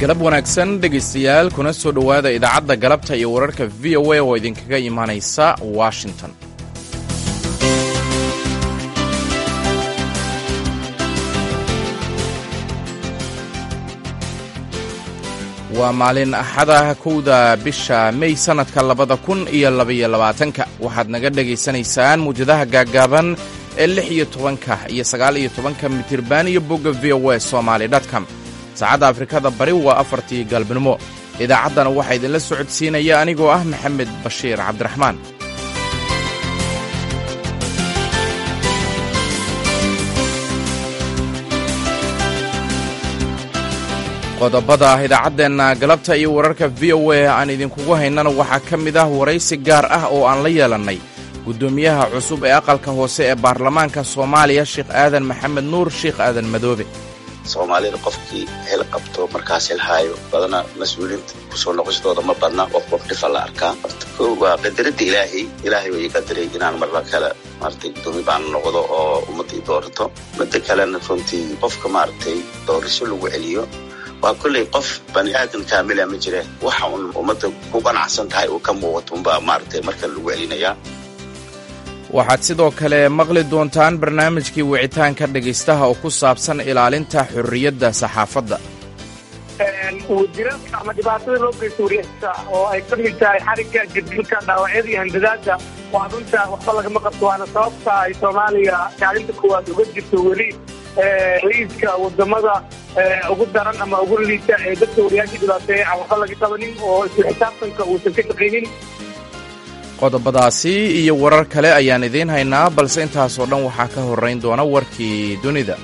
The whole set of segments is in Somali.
galab wanaagsan dhegaystayaal kuna soo dhowaada idaacadda galabta iyo wararka v o a oo idinkaga imaanaysa washington waa maalin axada kowda bisha mey sannadka labada kun iyo labaiyo labaatanka waxaad naga dhegaysanaysaan muwjadaha gaaggaaban ee lix iyo tobanka iyo sagaal iyo tobanka mitirban iyo bogga v o a somaali dtcom saacadda afrikada bari waa afartii galbnimo idaacaddana waxaa idinla socodsiinaya anigoo ah maxamed bashiir cabdiraxmaan qodobada idaacaddeenna galabta iyo wararka v o a aan idinkugu haynana waxaa ka mid ah waraysi gaar ah oo aan la yeelannay guddoomiyaha cusub ee aqalka hoose ee baarlamaanka soomaaliya sheekh aadan maxamed nuur sheekh aadan madoobe soomaalida qofkii hel qabto markaas helhaayo badana mas-uuliinta kusoo noqoshadooda ma badna qof qof dhifa la arkaa horta ko waa qadarada ilaahay ilaahay way qadaray inaan marla kale maaragtay guddoomi baan noqdo oo ummadda i doorato midda kalena runtii qofka maaragtay doorasho lagu celiyo waa kolley qof bani aadan kaamila ma jire waxa uun ummadda ku qanacsan tahay uu ka muuqato unbaa maaragtay marka lagu celinayaa waxaad sidoo kale maqli doontaan barnaamijkii wicitaanka dhegaystaha oo ku saabsan ilaalinta xorriyadda saxaafadda wadiradka ama dhibaatada loo geysto wariyasta oo ay ka mid tahay xarigga jadilka dhaawacyada iyo handadaada waa runta waxba lagama qabto waana sababta ay soomaaliya kaalinta koowaad uga jirto weli liiska wadamada ugu daran ama ugu liita ee dadka wariyaasha dhibaateeya aan waxba laga qabanin oo isla xisaabtanka uusan ka shaqaynin qodobadaasi iyo warar kale ayaan idiin haynaa balse intaasoo dhan waxaa ka horrayn doona warkii dunida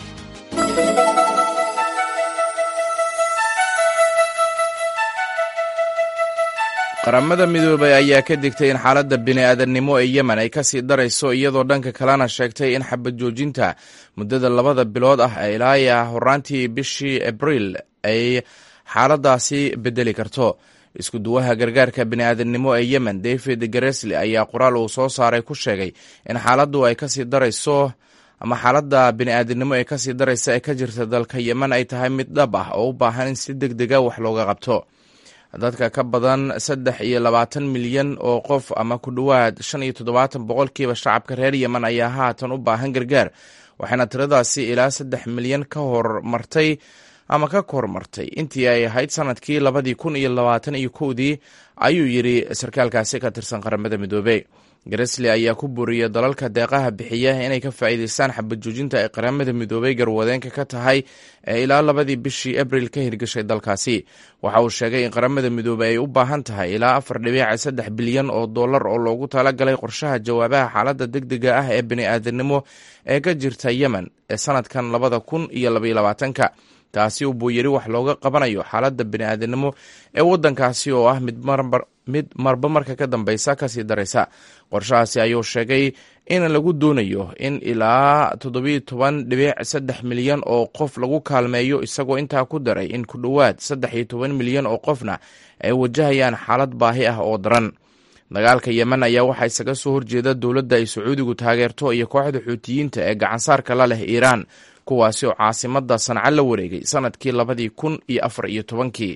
qaramada midoobay ayaa ka digtay in xaaladda bini'aadannimo ee yemen ay ka sii darayso iyadoo dhanka kalena sheegtay in xabad joojinta muddada labada bilood ah ilaa horaantii bishii abriil ay xaaladdaasi beddeli karto isku duwaha gargaarka bini'aadannimo ee yemen david garesli ayaa qoraal uu soo saaray ku sheegay in xaaladdu ay kasii darayso ama xaaladda bini'aadannimo ee kasii daraysa ee ka jirta dalka yemen ay tahay mid dhab ah oo u baahan in si deg dega wax looga qabto dadka ka badan saddex iyo labaatan milyan oo qof ama ku dhowaad shan iyo toddobaatan boqolkiiba shacabka reer yemen ayaa haatan u baahan gargaar waxaana tiradaasi ilaa saddex milyan ka hormartay ama ka kormartay intii ay ahayd sanadkii labadii kun iyo labaatan iyo kowdii ayuu yidhi sarkaalkaasi ka tirsan qaramada midoobey garesli ayaa ku buuriyay dalalka deeqaha bixiya inay ka faa'iidaystaan xabad joojinta ay qaramada midoobey garwadeenka ka tahay ee ilaa labadii bishii abril ka hirgashay dalkaasi waxa uu sheegay in qaramada midoobey ay u baahan tahay ilaa afar dhibiica saddex bilyan oo dollar oo loogu talagalay qorshaha jawaabaha xaaladda deg dega ah ee bini'aadanimo ee ka jirta yemen ee sanadkan labada kun iyo labaiyo labaatanka taasi buu yidhi wax looga qabanayo xaaladda bini'aadanimo ee waddankaasi oo ah mid marba marka ka dambeysa kasii daraysa qorshahaasi ayuu sheegay in lagu doonayo in ilaa toddobiyo toban dhibic saddex milyan oo qof lagu kaalmeeyo isagoo intaa ku daray in ku dhowaad saddex iyo toban milyan oo qofna ay wajahayaan xaalad baahi ah oo daran dagaalka yemen ayaa waxaa isaga soo horjeeda dowladda ay sacuudigu taageerto iyo kooxda xuutiyiinta ee gacansaarka la leh iiraan kuwaasi oo caasimadda sanca la wareegay sanadkii labadii kun iyo afar iyo tobankii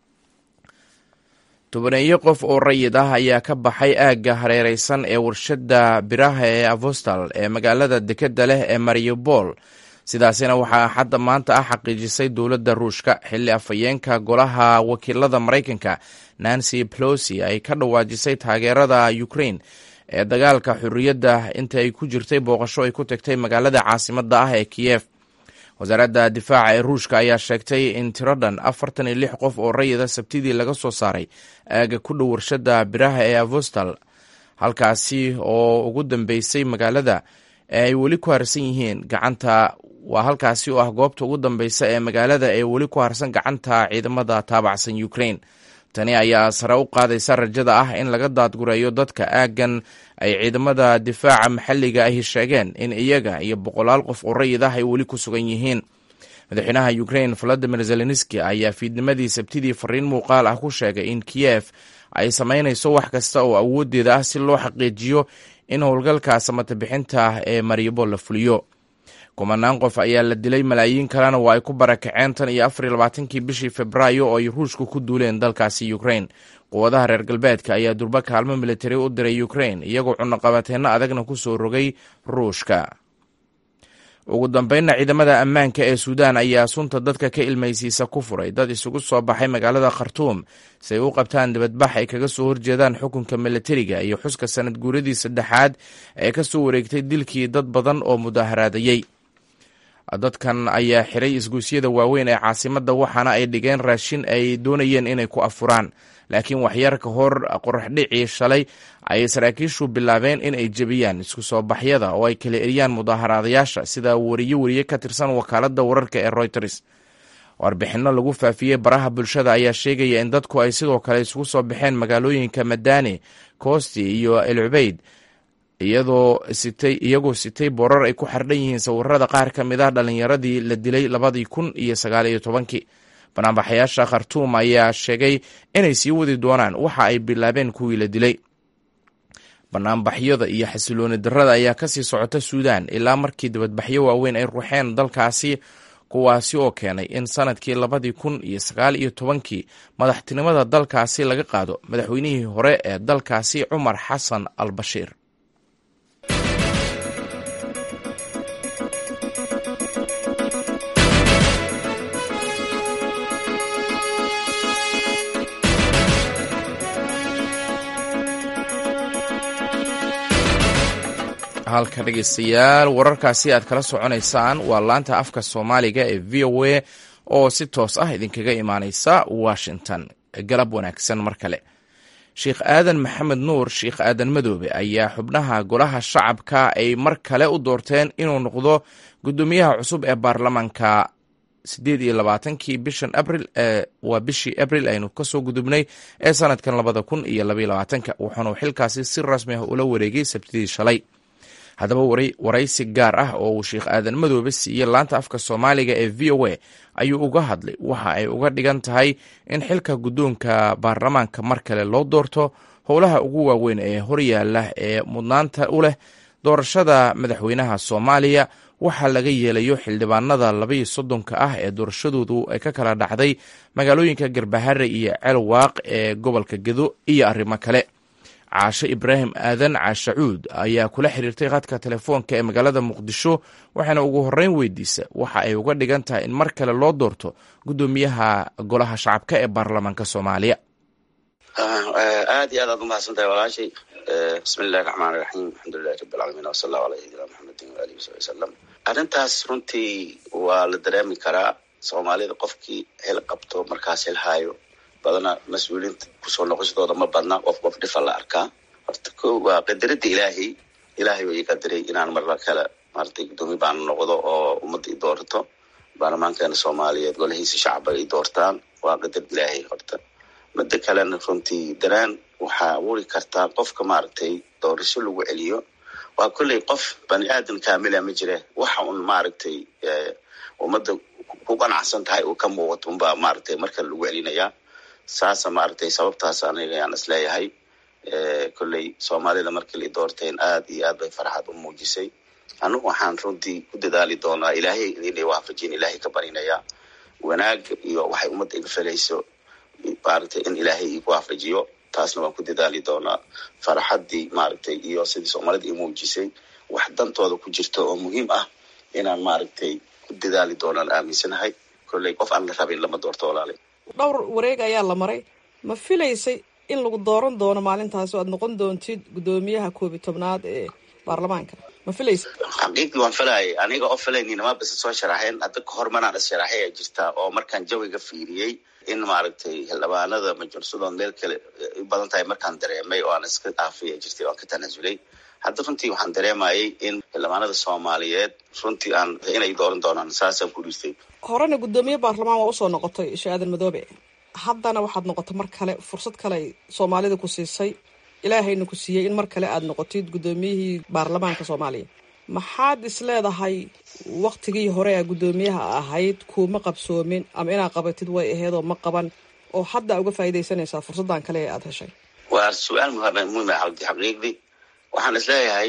tobaneeyo qof oo rayid ah ayaa ka baxay aagga hareereysan ee warshadda biraha ee avostal ee magaalada dekeda leh ee mariupol sidaasina waxaa xadda maanta ah xaqiijisay dowladda ruushka xilli afhayeenka golaha wakiilada maraykanka nancy pelosi ay ka dhawaajisay taageerada ukraine ee dagaalka xorriyadda inta ay ku jirtay booqasho ay ku tagtay magaalada caasimadda ah ee kiyef wasaaradda difaaca ee ruushka ayaa sheegtay in tirodhan afartan iyo lix qof oo rayida sabtidii laga soo saaray aaga ku dhow warshadda biraha ee avostal halkaasi oo ugu dambeysay magaalada ee ay weli ku harsan yihiin gacanta waa halkaasi oo ah goobta ugu dambeysa ee magaalada ee weli ku harsan gacanta ciidamada taabacsan ukraine tani ayaa sare u qaadaysa rajada ah in laga daadgureeyo dadka aaggan ay ciidamada difaaca maxalliga ahi sheegeen in iyaga iyo boqolaal qof oo rayid ah ay weli ku sugan yihiin madaxweynaha ukraine valadimir zelenski ayaa fiidnimadii sabtidii fariin muuqaal ah ku sheegay in kiyef ay samaynayso wax kasta oo awooddeeda ah si loo xaqiijiyo in howlgalka samatabixinta ee mariupol la fuliyo kumanaan qof ayaa la dilay malaayiin kalena waa ay ku barakaceen tan iyo afar iyo labaatankii bishii februaayo oo ay ruushku ku duuleen dalkaasi ukrain quwadaha reer galbeedka ayaa durba kaalmo militari u diray ukrain iyagoo cunaqabateenno adagna ku soo rogay ruushka ugu dambeynna ciidamada ammaanka ee suudaan ayaa sunta dadka ka ilmaysiisa ku furay dad isugu soo baxay magaalada khartuum si ay u qabtaan dibadbax ay kaga soo horjeedaan xukunka militariga iyo xuska sanad guuradii saddexaad ee ka soo wareegtay dilkii dad badan oo mudaharaadayey dadkan ayaa xiray isguusyada waaweyn ee caasimadda waxaana ay dhigeen raashin ay doonayeen inay ku afuraan laakiin waxyar ka hor qoraxdhicii shalay ayay saraakiishu bilaabeen in ay jebiyaan isku soo baxyada oo ay kala eriyaan mudaaharaadayaasha sida wariye wariye ka tirsan wakaaladda wararka ee reuters warbixinno lagu faafiyey baraha bulshada ayaa sheegaya in dadku ay sidoo kale isugu soo baxeen magaalooyinka madani koosti iyo elcubeyd iyadoo sitay iyagoo sitay boorar ay ku xardhan yihiin sawirada qaar ka mid ah dhallinyaradii la dilay labadii kun iyo sagaal iyo tobankii banaanbaxayaasha khartuum ayaa sheegay inay sii wadi doonaan waxa ay bilaabeen kuwii la dilay banaanbaxyada iyo xasilooni darrada ayaa kasii socota suudaan ilaa markii dibadbaxyo waaweyn ay ruuxeen dalkaasi kuwaasi oo keenay in sanadkii labadii kun iyo sagaal iyo tobankii madaxtinimada dalkaasi laga qaado madaxweynihii hore ee dalkaasi cumar xasan al bashiir halka dhegeystayaal wararkaasi aad kala soconaysaan waa laanta afka soomaaliga ee v o a oo si toos ah idinkaga imaaneysa washington galab wanaagsan mar kale sheikh aadan maxamed nuur sheikh aadan madoobe ayaa xubnaha golaha shacabka ay mar kale u doorteen inuu noqdo guddoomiyaha cusub ee baarlamaanka sideed iyo labaatankii bishan abril waa bishii abril aynu kasoo gudubnay ee sanadkan labada kun iyo labaiyo labaatanka wuxuuna xilkaasi si rasmi ah ula wareegay sabtidii shalay haddaba waraysi gaar ah oo uu sheikh aadan madoobe siiyey laanta afka soomaaliga ee v o a ayuu uga hadlay waxa ay uga dhigan tahay in xilka guddoonka baarlamaanka mar kale loo doorto howlaha ugu waaweyn ee horyaala ee mudnaanta u leh doorashada madaxweynaha soomaaliya waxaa laga yeelayo xildhibaanada labaiyo soddonka ah ee doorashadoodu ay ka kala dhacday magaalooyinka garbahare iyo ceelwaaq ee gobolka gedo iyo arrimo kale caashe ibraahim aadan caashacuud ayaa kula xiriirtay khadka telefoonka ee magaalada muqdisho waxaana ugu horeyn weydiisa waxa ay uga dhigan tahay in mar kale loo doorto guddoomiyaha golaha shacabka ee baarlamaanka soomaaliya aad iyo aad aad umahadsantahay walaashay bismi illahi raxmaan iraxiim alxamdulilahi rabi alcaalamiin wasala allahu ala sayidina maxamedin waalihi wasabi wasalam arrintaas runtii waa la dareemi karaa soomaalida qofkii hel qabto markaas helhaayo badana mas-uuliinta kusoo noqoshadooda ma badna qof qof dhifa la arkaa horta ko waa qadarada ilaahay ilaahay way qadaray inaan marla kale maratay guddoomiye baan noqdo oo ummadda i doorato baarlamaankeena soomaaliyeed golahiisa shacaba ay doortaan waa qadar ilaahay horta mada kalena runtii daraan waxaa abuuri kartaa qofka maaragtay doorasho lagu celiyo waa kolley qof bani aadan kaamila ma jire waxa un maaragtay ummadda ku qanacsan tahay uu ka muuqato unbaa maaragtay markale lagu celinayaa saasa maaragtay sababtaas aniga ayaan isleeyahay kolley soomaalida markii la doorteen aad iyo aad bay farxad u muujisay anugu waxaan runtii ku dadaali doonaa ilaahay inay waafajin ilaahay ka barinaya wanaag iyo waxay ummadda iga felayso maaragtay in ilaahay igu waafajiyo taasna waan ku dadaali doonaa farxaddii maaragtay iyo sidii soomaalida i muujisay wax dantooda ku jirta oo muhiim ah inaan maaragtay ku dadaali doonaan aaminsanahay kolley qof aan la rabin lama doorto walaalay dhowr wareeg ayaa la maray ma filaysay in lagu dooran doono maalintaas oo aad noqon doontid guddoomiyaha koob iyo tobnaad ee baarlamaanka ma filaysa xaqiiqdii waan filayay aniga oo filayninama bise soo sharaxeen hadda kahor manaan is sharaxay a jirtaa oo markaan jawiga fiiriyey in maaragtay xildhibaanada majursadood meel kale u badan tahay markaan dareemay oo aan iska dhaafaya jirtay oan ka tanaasulay hadda runtii waxaan dareemayay in xildhibaanada soomaaliyeed runtii aan inay dooran doonaan saasaan ku dhiistay horena guddoomiye baarlamaan waa usoo noqotay sheekh aadan madoobe haddana waxaad noqotay mar kale fursad kale ay soomaalida ku siisay ilaahayna ku siiyey in mar kale aad noqotid guddoomiyihii baarlamaanka soomaaliya maxaad is leedahay waktigii hore a guddoomiyaha ahayd kuuma qabsoomin ama inaad qabatid way aheedoo ma qaban oo hadda uga faa'iidaysanaysaa fursaddan kale ee aada heshay waa su-aal muhima xaqiiqdii waxaan is leeyahay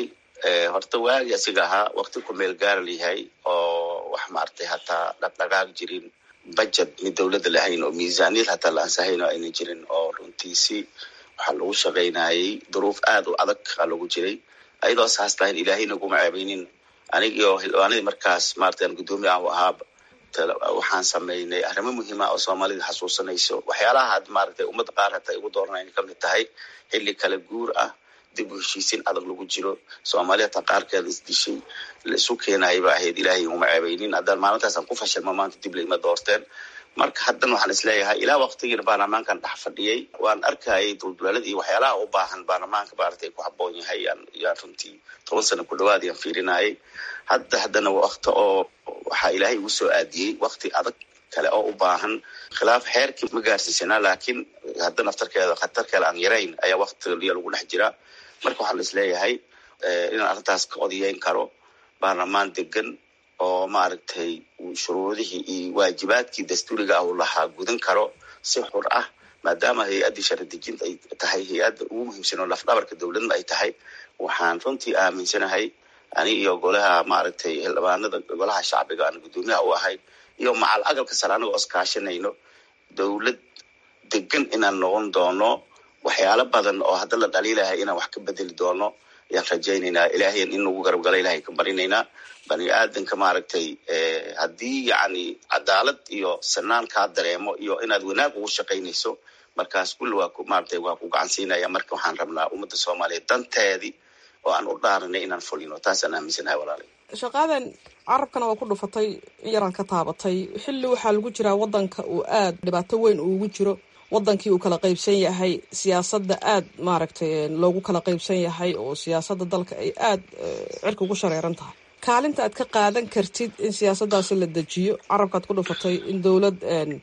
horta waagi asiga ahaa wakti ku meel gaara layahay oo wax maaragtay hataa dhaqdhaqaaq jirin budget mid dowladda lahayn oo miisaaniyad hataa la ansahayn oo ayna jirin oo runtiisi waxaa lagu shaqaynayay duruuf aad u adag aa lagu jiray ayadoo saas lahayn ilaahay naguma ceebeynin anigio xildhibaanadii markaas maarata aan guddoomiye ah u ahaaba waxaan samaynay arrimo muhiima oo soomaalida xasuusanayso waxyaalaha had maaragtay ummadda qaar hataa igu dooranay ka mid tahay xilli kala guur ah dib u heshiisiin adag lagu jiro soomaali hataa qaarkeeda isdishay la isu keenayay ba ahayd ilaahay iguma ceebeynin haddaan maalintaasaan ku fashilma maanta dib laima doorteen marka haddana waxaan isleeyahay ilaa waktigiina baarlamaankan dhex fadhiyey waan arkayay duldulaalada iyo waxyaalaha u baahan baarlamaanka maaragtay ku habboon yahay yaan runtii toban sano ku dhawaad yaan fiirinayay hadda haddana wakti oo waxaa ilaahay igu soo aadiyey wakti adag kale oo u baahan khilaaf xeerkii ma gaarsiisanaa laakiin hadda naftarkeeda khatar kale aan yarayn ayaa waktiga lagu dhex jiraa marka waxaan isleeyahay inaan arrintaas ka odayeyn karo baarlamaan degan oo maaragtay shuruudihii iyo waajibaadkii dastuuriga ah uu lahaa gudan karo si xur ah maadaama hay-addii sharadejinta ay tahay hay-adda ugu muhiimsan oo lafdhabarka dowladna ay tahay waxaan runtii aaminsanahay ani iyo golaha maaragtay xildhibaanada golaha shacbiga aan guddoomiyaha u ahay iyo macal agalka sare anagoo iskaashanayno dowlad degan inaan noqon doono waxyaalo badan oo hadda la dhaliilahay inaan wax ka bedeli doono ayaan rajaynaynaa ilaahay in nagu garabgala ilahay ka barinaynaa bani aadanka maaragtay haddii yacni cadaalad iyo sanaan kaa dareemo iyo inaad wanaag ugu shaqaynayso markaas kulli waa ku maaragtay waa ku gacansiinaya marka waxaan rabnaa ummadda soomaaliyeed danteedii oo aan u dhaaranay inaan fulino taasaan aaminsanahay walaalay shaqaadan carabkana waa ku dhufatay yaraan ka taabatay xilli waxaa lagu jiraa waddanka uu aada dhibaato weyn uugu jiro wadankii uu kala qaybsan yahay siyaasadda aada maaragtay loogu kala qaybsan yahay oo siyaasadda dalka ay aada cirka ugu shareeran tahay kaalinta aad ka qaadan kartid in siyaasaddaasi la dejiyo carabkaad ku dhufatay in dowlad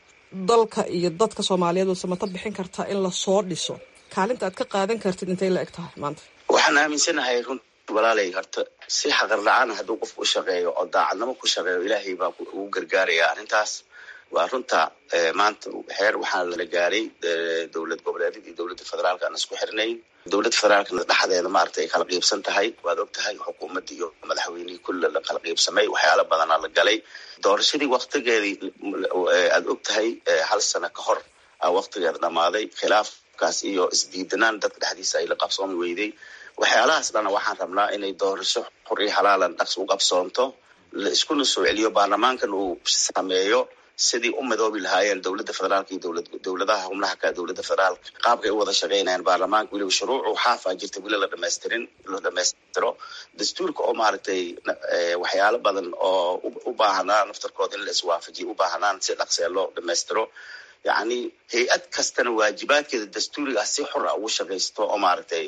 dalka iyo dadka soomaaliyeed oo samato bixin kartaa in lasoo dhiso kaalinta aad ka qaadan kartid intay la eg tahay maanta waxaan aaminsanahay run walaalay horta si xaqar la-aan hadduu qofku u shaqeeyo oo daacadnimo ku shaqeeyo ilaahay baa ugu gargaaraya arrintaas waa runta maanta xeer waxaa la gaaray dowlad goboleedyada iyo dowladda federaalka aan isku xirnayn dowladda federaalkana dhexdeeda maaragtay ay kala qiibsan tahay waad og tahay xukuumadda iyo madaxweynihii kulle la kala qiibsamay waxyaala badanaa la galay doorashadii waktigeedii aad og tahay hal sano ka hor a waktigeeda dhammaaday khilaafkaas iyo isdiidanaan dadka dhexdiisa ay la qabsoomi weyday waxyaalahaas dhana waxaan rabnaa inay doorasho xur iyo halaalan dhaqs u qabsoonto la iskuna soo celiyo baarlamaankan uu sameeyo sidii u midoobi lahaayeen dowladda federaalka iyo dowlad dowladaha xubnaha ka dowladda federaalka qaabkay u wada shaqaynayaan baarlamaanka weliba shuruucu xaafaa jirta weli la dhamaystirin la dhamaystiro dastuurka oo maaragtay waxyaalo badan oo u baahanaa naftarkooda in la iswaafajiyo u baahanaan si dhaqsee loo dhamaystiro yacni hay-ad kastana waajibaadkeeda dastuuriga ah si xor ah ugu shaqaysto oo maaragtay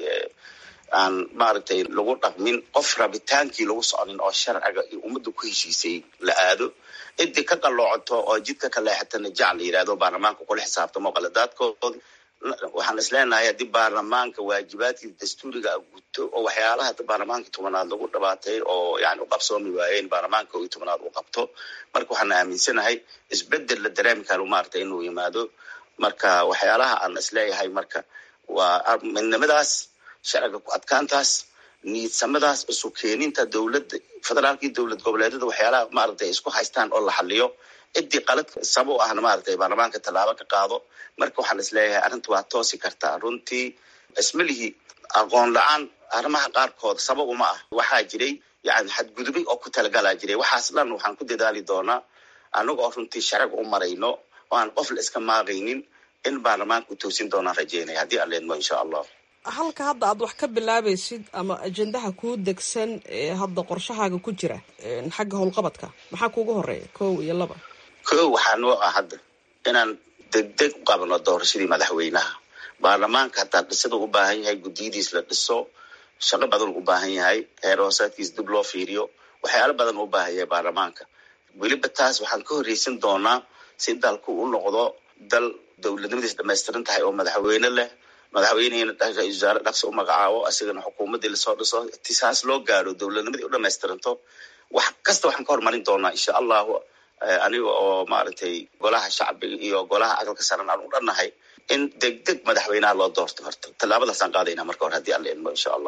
aan maaragtay lagu dhaqmin qof rabitaankii lagu soconin oo sharciga iyo ummadda ku heshiisay la aado cidii ka qaloocoto oo jidka ka leexatana jac la yidhahdo baarlamaanka kula xisaabtamo qaladaadkooda waxaan isleenahay haddii baarlamaanka waajibaadkii dastuuriga guto oo waxyaalaha hadda baarlamaankii tobanaad lagu dhabaatay oo yani u qabsoomi waayeen baarlamaanka koo iyo tobanaad uu qabto marka waxaan aaminsanahay isbedel la dareemi karo maaragtay inuu yimaado marka waxyaalaha aan isleeyahay marka waa midnimadaas sharciga ku adkaantaas niidsamadaas isu keeninta dowladda federaalka iyo dowlad goboleedyada waxyaalaha maaragtay isku haystaan oo la xaliyo ciddii qalad sabo u ahna maaragtay baarlamaanka tallaabo ka qaado marka waxaan isleeyahay arrinta waa toosi kartaa runtii ismalihii aqoon la-aan arrimaha qaarkood sabab uma ah waxaa jiray yani xadgudubay oo ku talagalaa jiray waxaas dhan waxaan ku dadaali doonaa anaga oo runtii sharciga u marayno oo aan qof la iska maaqaynin in baarlamaanka u toosin doonaan rajeynaya haddii aan leedmo insha allah halka hadda aad wax ka bilaabaysid ama ajendaha kuu degsan ee hadda qorshahaaga ku jira xagga howlqabadka maxaa kuugu horeeya kow iyo laba kow waxaa noo ah hadda inaan degdeg u qabano doorashadii madaxweynaha baarlamaanka hataa dhisada u baahan yahay guddiyadiis la dhiso shaqo badan u baahan yahay heer hoosaadkiis dib loo fiiriyo waxyaalo badan u baahan yahay baarlamaanka weliba taas waxaan ka horreysan doonaa si dalku u noqdo dal dowladnimadiis dhamaystiran tahay oo madaxweyne leh madaxweynehina ra-isul wasaare dhaqsi u magacaabo asigana xukuumaddii lasoo dhiso tisaas loo gaaro dowladnimadii u dhamaystiranto wax kasta waxaan ka hormarin doonaa insha allahu aniga oo maaragtay golaha shacbiga iyo golaha aqalka saran aan u dhannahay in deg deg madaxweynaha loo doorto horta tallaabadaasaan qaadayna marka hore haddii aan la idmo insha allah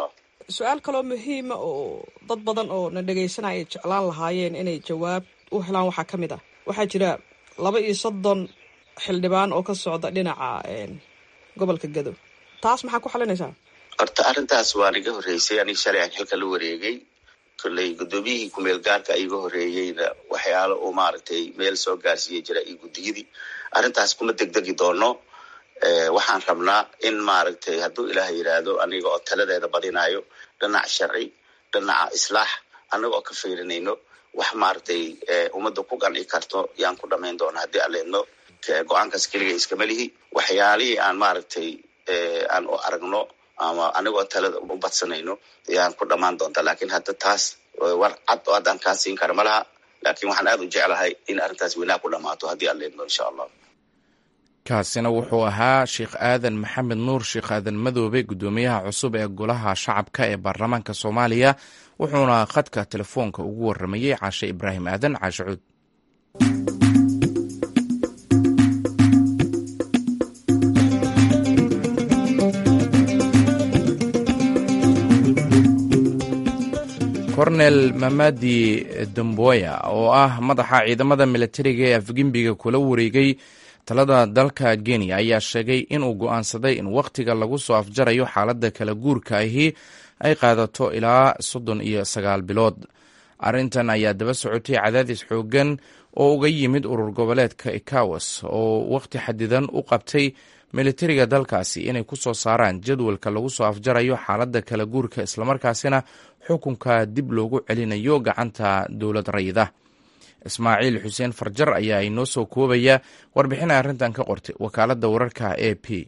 su-aal kaloo muhiima oo dad badan oo na dhegaysanaya ay jeclaan lahaayeen inay jawaab u helaan waxaa ka mid ah waxaa jira laba iyo soddon xildhibaan oo ka socda dhinaca gobolka gado taas maxaa ku xalinaysaa horta arrintaas waan iga horreysay aniga shalay aan xilka la wareegay kolley guddoomiyihii kumeel gaarka iga horreeyeyna waxyaalo uu maaragtay meel soo gaarsiiya jira iyo guddiyadii arrintaas kuma degdegi doono waxaan rabnaa in maaragtay hadduu ilaah yidhaahdo aniga oo taladeeda badinayo dhinac sharci dhinaca islaax anaga oo ka fiirinayno wax maaragtay ummadda ku qanci karto yaan ku dhamayn doona haddii aan leedno go-aankaas keliga iskama lihi waxyaalihii aan maaragtay aan u aragno ama anigoo talada u badsanayno yaan ku dhamaan doontaa lakin hadda taas war cad oo haddaan kaa siin kara ma laha laakiin waxaan aad u jeclahay in arrintaas weynaa ku dhamaato haddii aan leedno insha allah kaasina wuxuu ahaa sheekh aadan maxamed nuur sheekh aadan madoobe guddoomiyaha cusub ee golaha shacabka ee baarlamaanka soomaaliya wuxuuna khadka telefoonka ugu waramayey caashe ibraahim aadan caashe cuud kornel mamadi damboya oo ah madaxa ciidamada militariga ee afgembiga kula wareegay talada dalka kenya ayaa sheegay inuu go'aansaday in wakhtiga lagu soo afjarayo xaaladda kala guurka ahi ay qaadato ilaa soddon iyo sagaal bilood arrintan ayaa daba socotay cadaadis xooggan oo uga yimid urur goboleedka ekawas oo wakhti xadidan u qabtay militariga dalkaasi inay ku soo saaraan jadwalka lagu soo afjarayo xaaladda kala guurka islamarkaasina xukunka dib loogu celinayo gacanta dowlad rayida ismaaciil xuseen farjar ayaa inoo soo koobaya warbixina arrintan ka qortay wakaaladda wararka a p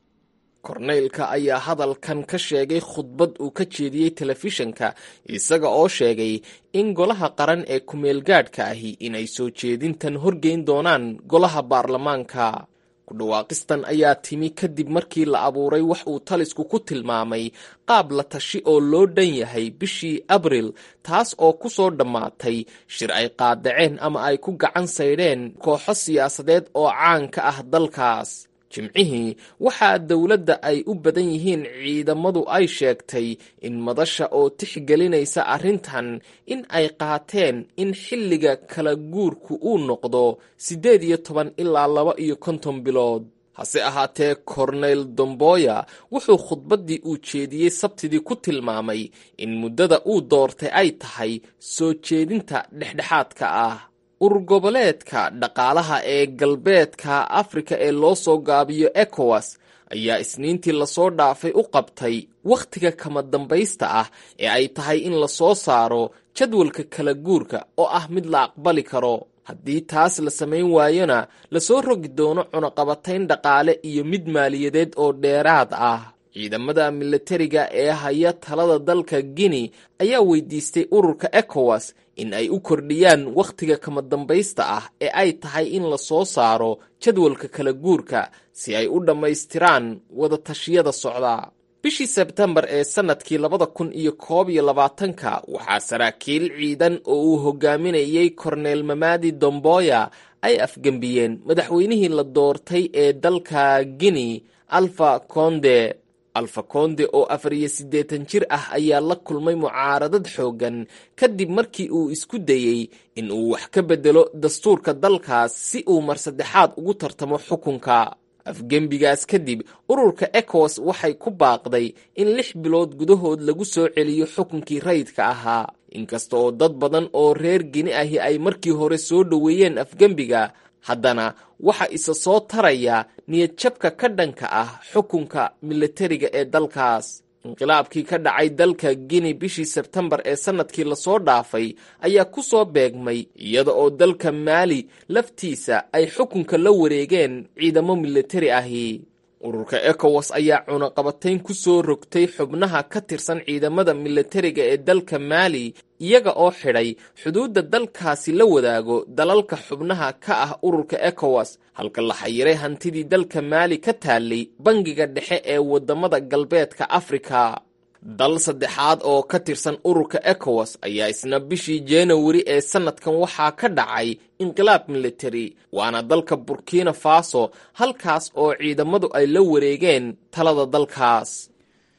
korneylka ayaa hadalkan ka sheegay khudbad uu ka jeediyey telefishanka isaga oo sheegay in golaha qaran ee kumeelgaadhka ahi inay soo jeedintan horgeyn doonaan golaha baarlamaanka kudhawaaqistan ayaa timi kadib markii la abuuray wax uu talisku ku tilmaamay qaab la tashi oo loo dhan yahay bishii abril taas oo ku soo dhammaatay shir ay qaadaceen ama ay ku gacan saydheen kooxo siyaasadeed oo caan ka ah dalkaas jimcihii waxaa dowladda ay u badan yihiin ciidamadu ay sheegtay in madasha oo tixgelinaysa arrintan in ay qaateen in xilliga kala guurku uu noqdo siddeed iyo toban ilaa laba iyo konton bilood hase ahaatee korneyl domboya wuxuu khudbaddii uu jeediyey sabtidii ku tilmaamay in muddada uu doortay ay tahay soo jeedinta dhexdhexaadka ah urur goboleedka dhaqaalaha ee galbeedka afrika ee loo soo gaabiyo ekowas ayaa isniintii lasoo dhaafay u qabtay wakhtiga kama dambaysta ah ee ay tahay in lasoo saaro jadwalka kala guurka oo ah mid la aqbali karo haddii taas la samayn waayona lasoo rogi doono cunaqabatayn dhaqaale iyo mid maaliyadeed oo dheeraad ah ciidamada militariga ee haya talada dalka guinea ayaa weydiistay ururka ekowas in ay u kordhiyaan wakhtiga kama dambaysta ah ee ay tahay in la soo saaro jadwalka kala guurka si ay u dhammaystiraan wada tashiyada socda bishii sebtembar ee sannadkii labada kun iyo koob iyo labaatanka waxaa saraakiil ciidan oo uu hogaaminayey korneel mamadi domboya ay afgembiyeen madaxweynihii la doortay ee dalka guinea alfa conde alfa konde oo afar iyo siddeetan jir ah ayaa la kulmay mucaaradad xooggan kadib markii uu isku dayey in uu wax ka beddelo dastuurka dalkaas si uu mar saddexaad ugu tartamo xukunka afgembigaas kadib ururka ekowas waxay ku baaqday in lix bilood gudahood lagu soo celiyo xukunkii rayidka ahaa inkasta oo dad badan oo reer gini ahi ay markii hore soo dhoweeyeen afgembiga haddana waxa isa soo taraya niyadjabka ka dhanka ah xukunka militariga ee dalkaas inqilaabkii ka dhacay dalka guinea bishii sebtembar ee sannadkii lasoo dhaafay ayaa ku soo beegmay iyada oo dalka maali laftiisa ay xukunka la wareegeen ciidamo militari ahi ururka ekowas ayaa cunaqabatayn ku soo rogtay xubnaha ka tirsan ciidamada militariga ee dalka maali iyaga oo xidhay xuduudda dalkaasi la wadaago dalalka xubnaha ka ah ururka ekowas halka la xayiray hantidii dalka maali ka taallay bangiga dhexe ee waddamada galbeedka afrika dal saddexaad oo ka tirsan ururka ekowas ayaa isna bishii januari ee sannadkan waxaa ka dhacay inqilaab militari waana dalka burkina faso halkaas oo ciidamadu ay la wareegeen talada dalkaas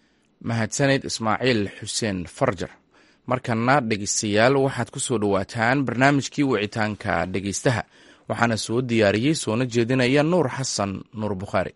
mahadsaneyd ismaaciil xuseen farjar markana dhegeystayaal waxaad ku soo dhowaataan barnaamijkii wicitaanka dhegeystaha waxaana soo diyaariyey soona jeedinaya nuur xasan nuur bukhaari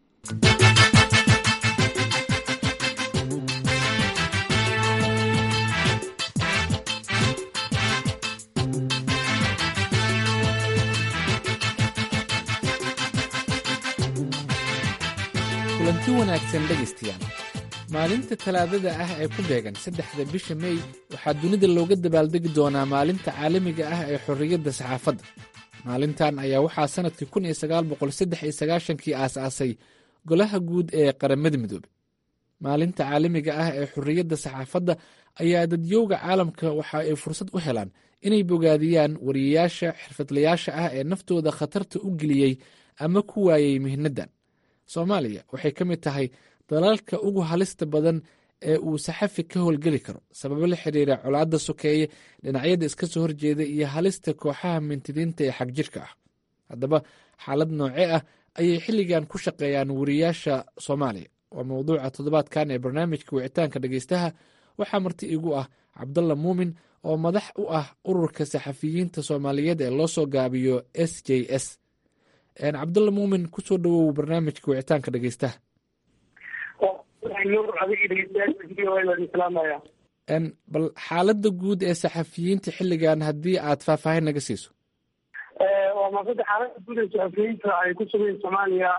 kulanti wanaagsan dhegaystayaal maalinta talaadada ah ee ku beegan saddexda bisha mey waxaa dunida looga dabaaldegi doonaa maalinta caalamiga ah ee xorriyadda saxaafadda maalintan ayaa waxaa sannadkii kun iyo sagaal boqol saddex iyo sagaashankii aas-aasay golaha guud ee qaramada midoobe maalinta caalamiga ah ee xorriyadda saxaafadda ayaa dadyowga caalamka waxa ay fursad u helaan inay bogaadiyaan wariyayaasha xirfadlayaasha ah ee naftooda khatarta u geliyey ama ku waayey mihnaddan soomaaliya waxay ka mid tahay dalalka ugu halista badan ee uu saxafi ka howlgeli karo sababo la xiriira colaadda sokeeye dhinacyada iska soo horjeeda iyo halista kooxaha mintidiinta ee xagjirka ah haddaba xaalad nooce ah ayay xilligan ku shaqeeyaan wariyaasha soomaaliya waa mowduuca toddobaadkan ee barnaamijka wicitaanka dhegeystaha waxaa marti igu ah cabdalla muumin oo madax u ah ururka saxafiyiinta soomaaliyeed ee loo soo gaabiyo s j s cabdalla muumin kusoo dhawow barnaamijka wicitaanka dhegeystaha bal xaaladda guud ee saxafiyiinta xilligan haddii aad faahfaahin naga siiso waa maasada xaaladda guud ee saxafiyiinta ay ku sugayn soomaaliya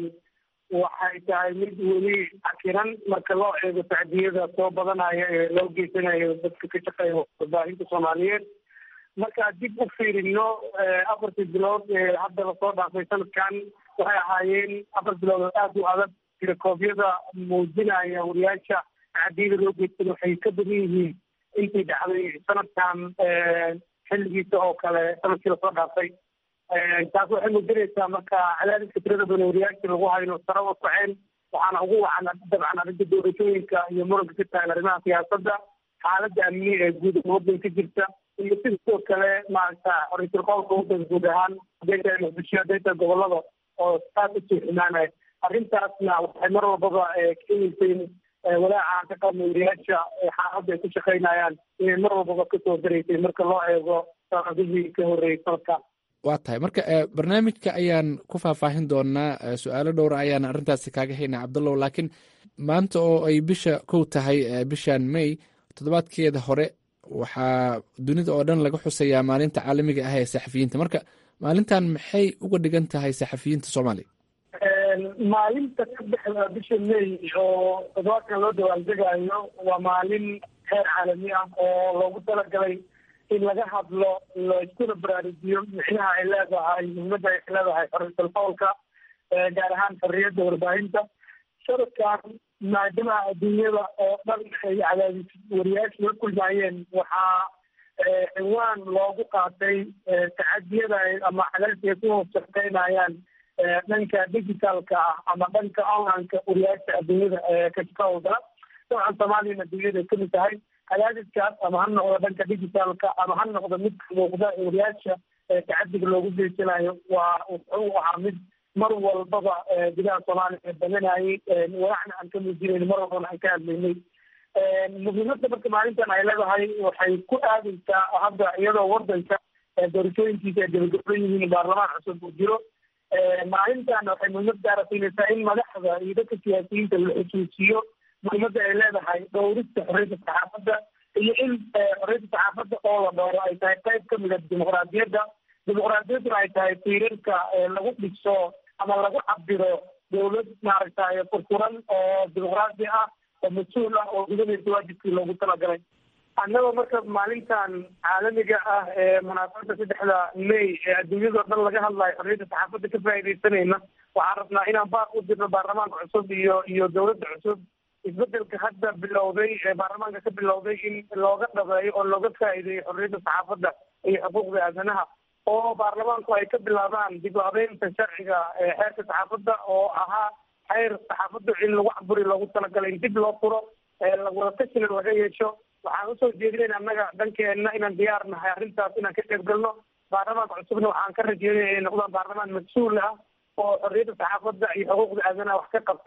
waxay tahay mid weli cakiran marka loo eego tacdiyada soo badanaya ee loo geysanayo dadka ka shaqeeya warbaahinta soomaaliyeed marka dib u fiirino afartii bilood ee hadda lasoo dhaafay sanadkan waxay ahaayeen afar bilood oo aada u adag tirakoobyada muujinaya wariyaasha tacdiyada loo geystan waxay ka badan yihiin intii dhacday sanadkan xilligiisa oo kale sanadkii lasoo dhaafay taas waxay muujinaysaa marka cadaadiska tirada badan wariyaasha lagu hayno sare u kaceen waxaana ugu wacan dabcan arrinta doorashooyinka iyo muranka ka taagan arrimaha siyaasadda xaaladda amni ee guud waddanka jirta iyo sidoo kale maaragta ra-iisul qowlka waddanka guud ahaan hadday tahay muqdisho hadday tahay gobolada oo aad usii xumaanaya arrintaasna waxay mar walbaba keenaysay walaaca ka qabna wariyaasha xaaladda ay ku shaqaynayaan inay mar walbaba kasoo daraysay marka loo eego sanadihii ka horreeyay sanadkan waa tahay marka barnaamijka ayaan ku faahfaahin doonaa su-aalo dhowra ayaan arrintaasi kaaga haynaa cabdallow laakiin maanta oo ay bisha kow tahay bishan may toddobaadkeeda hore waxaa dunida oo dhan laga xusayaa maalinta caalamiga ah ee saxafiyiinta marka maalintan maxay uga dhigan tahay saxafiyiinta soomaaliya maalinta saddexda bisha may oo toddobaadkan loo dawaaldegaayo waa maalin heer caalami ah oo loogu talagalay in laga hadlo laiskuna baraarujiyo micnaha ay leedahay muhimadda ay leedahay xorriyatul qowlka gaar ahaan xorriyadda warbaahinta sanadkan maadaama adduunyada oo dhan ay cadaadis wariyaasha la kulmaayeen waxaa ciwaan loogu qaatay tacadiyada ama cadaadis ay ku hoos shaqeynayaan dhanka digitalka ah ama dhanka onlineka wariyaasha adduunyada ka shaqahooda dabcan soomaaliyana adduunyada ay kamid tahay cadaadiskaas ama ha noqdo dhanka digitalka ama ha noqdo midka muuqda ee wariyaasha tacadiga loogu geysanayo waa wuxuu ahaa mid mar walbaba gudaha soomaaliya badanayay walacna aan ka muujinayn mar walbana aan ka hadlaynay muhiimadda marka maalintan ay leedahay waxay ku aadaysaa hadda iyadoo wadanka doorashooyinkiisa ay gabagaban yihiin baarlamaan cusub uu jiro maalintan waxay muhiimad gaara siinaysaa in madaxda iyo dadka siyaasiyiinta la xusuusiyo muhiimadda ay leedahay dhowrista xorriyadda saxaafadda iyo in xorriyadda saxaafadda oo la dhowro ay tahay qayb ka mid a dimuqraadiyadda dimuqraadiyadduna ay tahay tiirarka lagu dhiso ama lagu cabiro dowlad maaragtay furfuran oo dimuqraadi ah oo mas-uul ah oo gudanaysa waajibkii loogu talagalay annagoo marka maalintan caalamiga ah ee munaasabada saddexda may ee adduunyadao dhan laga hadlayo xorriyadda saxaafadda ka faaidaysanayna waxaan rabnaa inaan baaq u dirno baarlamaanka cusub iyo iyo dowladda cusub isbedelka hadda bilowday ee baarlamaanka ka bilowday in looga dhabeeyo oo looga faa'iideeyo xorriyadda saxaafadda iyo xuquuqda aadanaha oo baarlamaanku ay ka bilaabaan dib u habeynta sharciga xeerka saxaafadda oo ahaa xeer saxaafadda in lagu caburi loogu talagalay in dib loo furo wadakashina laga yeesho waxaan usoo jeedinayna annaga dhankeenna inaan diyaar nahay arrintaas inaan ka qayb galno baarlamaanka cusubna waxaan ka rajeynaya inay noqdaan baarlamaan mas-uul ah oo xorriyadda saxaafadda iyo xuquuqda aadanaha wax ka qabta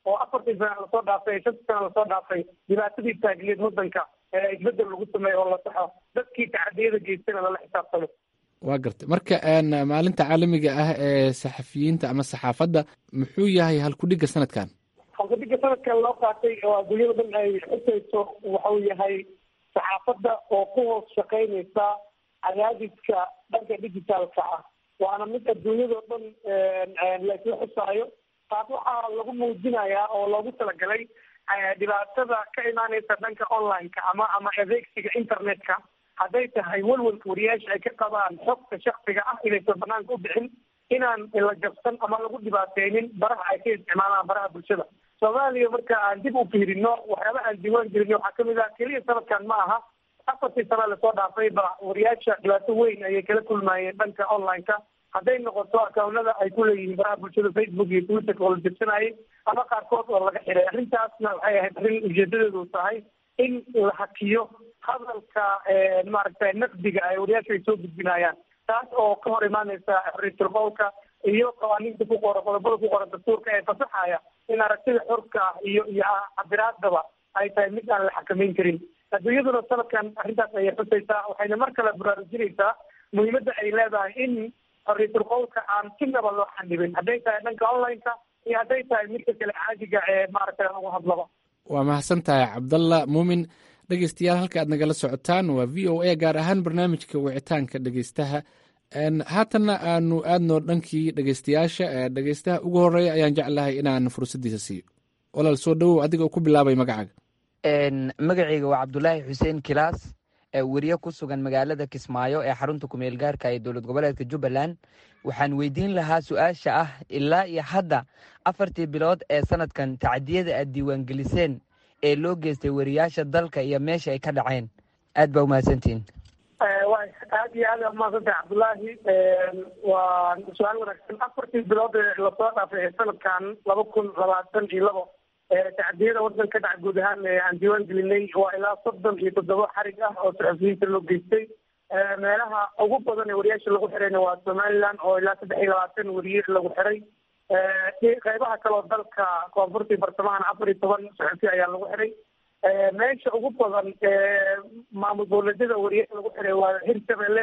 oo afartii sana lasoo dhaafay shantii sana lasoo dhaafay dhibaatadii taagneed waddanka isbedel lagu sameeyo oo la saxo dadkii tacadiyada geystana lala xisaabtamo waa gartay marka maalinta caalamiga ah ee saxafiyiinta ama saxaafadda muxuu yahay halkudhigga sanadkan halkudhigga sanadkan loo qaatay oo adduunyada dhan ay xusayso waxau yahay saxaafadda oo ku hoos shaqaynaysa cadaadiska dhanka digitaalka ah waana mid adduunyadao dhan laisla xusaayo taas waxaa lagu muujinayaa oo loogu talagalay dhibaatada ka imaaneysa dhanka online-ka ama ama adeegsiga internet-ka hadday tahay walwalka wariyaasha ay ka qabaan xogta shaksiga ah inaysan banaanka u bixin inaan la jabsan ama lagu dhibaateynin baraha ay ka isticmaalaan baraha bulshada soomaaliya marka aan dib u fiirino waxyaaba aan diiwaan gelino waxaa kamid ah keliya sanadkan ma aha afartii sana lasoo dhaafay ba wariyaasha dhibaato weyn ayay kala kulmayeen dhanka online-ka hadday noqoto akawnada ay ku leeyihiin baraha bulshada facebook iyo twitterka oo la jabsanayay ama qaarkood oo laga xiray arrintaasna waxay ahayd arrin ujeedadeedu tahay in la hakiyo hadalka maaragtay naqdiga ay wariyaasha ay soo gudbinayaan taas oo ka hor imaaneysa xorriyatul qowlka iyo qawaaniinta ku qoran qodobada ku qoran dastuurka ee fasaxaya in aragtida xorka ah iyo iyo cabiraadaba ay tahay mid aan la xakameyn karin adduunyaduna sanadkan arrintaas ayay xusaysaa waxayna mar kale baraarujinaysaa muhiimadda ay leedahay in xorriyatul qowlka aan sinaba loo xanibin hadday tahay dhanka online-ka iyo hadday tahay midka kale caadiga ee maaragtay lagu hadlaba waa mahadsan tahay cabdalla muumin dhegeystayaal halka aad nagala socotaan waa v o a gaar ahaan barnaamijka wicitaanka dhegeystaha haatanna aanu aadno dhankii dhegeystayaasha dhegeystaha ugu horeeya ayaan jeclahay inaan fursaddiisa siiyo walaal soo dhowow adiga oo ku bilaabay magacaaga magacayga waa cabdulaahi xuseen kilaas weriye ku sugan magaalada kismaayo ee xarunta kumeel gaarka ee dowlad goboleedka jubbaland waxaan weydiin lahaa su-aasha ah ilaa iyo hadda afartii bilood ee sanadkan tacdiyada aad diiwaangeliseen ee loo geystay wariyaasha dalka iyo meesha ay ka dhaceen aad baa umahadsantihin aad iyo aad umahadsantahay cabdulaahi waa su-aal wanaagsan afartii bilood ee lasoo dhaafay ee sanadkan laba kun labaatan iyo labo tacdiyada waddanka ka dhaca guud ahaan aan diiwaan gelinay waa ilaa soddon iyo toddoba xarig ah oo saxufiyiinta loo geystay meelaha ugu badan ee wariyaasha lagu xirayna waa somaliland oo ilaa saddex iyo labaatan wariye lagu xiray qeybaha kaleo dalka koonfurta iyo bartamahana afar iyo toban saxufi ayaa lagu xiray meesha ugu badan maamul dowladyada wariye lagu xiray waa hirshabelle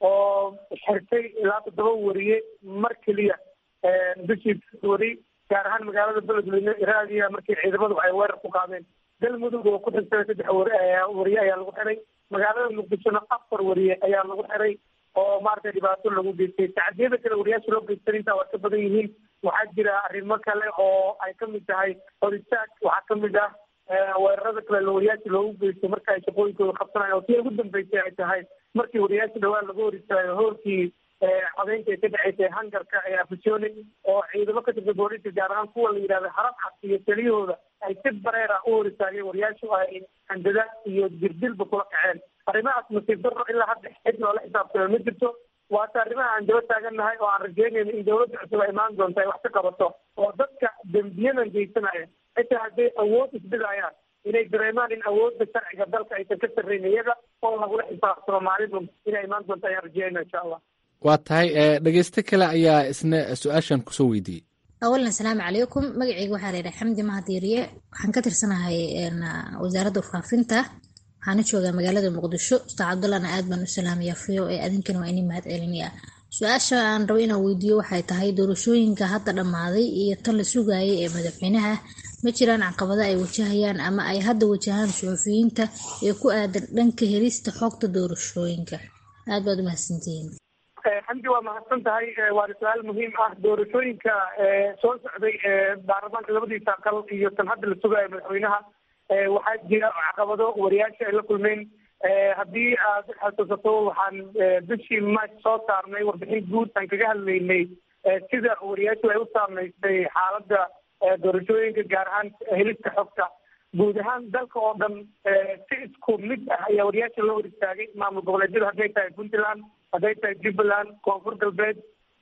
oo xirtay ilaa toddoba wariye mar keliya bishii wari gaar ahaan magaalada beledweyne iraadiya markii ciidamadu ay weerar ku qaadeen galmudug oo ku xirtay saddex wariye ayaa lagu xiray magaalada muqdishona afar wariye ayaa lagu xiray oo maaragtay dhibaato lagu geystay tacdiyada kale wariyaasha loo geystan intaa waa ka badan yihiin waxaa jira arrimo kale oo ay kamid tahay horistaag waxaa kamid ah weerarada kale wariyaasha loogu geysto marka ay shaqooyinkooda qabsanayan oo tii ugu dambeysay ay tahay markii wariyaasha dhawaan laga hor istaayo hoorkii codeynta ay ka dhaceysay hangarka ee afisoni oo ciidamo ka tirsan booliska gaar ahaan kuwa la yidhahda harab cad iyo taliyahooda ay si bareer ah u hor istaageen wariyaashu ay handadaad iyo dirdilba kula kaceen arrimahaas nasiib darro ilaa hadda cid loola xisaabtamo ma jirto waata arrimaha aan daba taagannahay oo aan rajeynayno in dawladda cusub ay imaan doonto ay wax ka qabato oo dadka dembiyadan geysanaya xitaa hadday awood isbidayaan inay dareemaan in awoodda sharciga dalka aysan ka sarreyn iyaga oo lagula xisaabtamo maalin inay imaan doonto ayaan rajeynayna insha allah waa tahay dhegeysto kale ayaa isna su-aashan kusoo weydiiyey awalan asalaamu calaykum magaceyga waxaa layidhaha xamdi mahadiiriye waxaan ka tirsanahay wasaaradda warfaafinta waxaana joogaa magaalada muqdisho ustaad cabdullahna aad baan u salaamaya fiyo ee adinkana waa inii mahad celinaya su-aasha aan rabo inaan weydiiyo waxay tahay doorashooyinka hadda dhammaaday iyo tan la sugaayay ee madaxweynaha ma jiraan caqabado ay wajahayaan ama ay hadda wajahaan suxufiyiinta ee ku aadan dhanka helista xogta doorashooyinka aad baad u mahadsantihiin xamdi waa mahadsan tahay waana su-aal muhiim ah doorashooyinka soo socday baarlamaanka labadiisa aqal iyo tan hadda la sugaayo madaxweynaha waxaa jira caqabado wariyaasha ay la kulmeen haddii aad xasuusato waxaan bishii march soo saarnay warbixin guud aan kaga hadlaynay sida wariyaashu ay u saameystay xaaladda doorashooyinka gaar ahaan helista xogta guud ahaan dalka oo dhan si isku mid ah ayaa wariyaasha loo hor istaagay maamul goboleedyada hadday tahay puntland hadday tahay jubbaland koonfur galbeed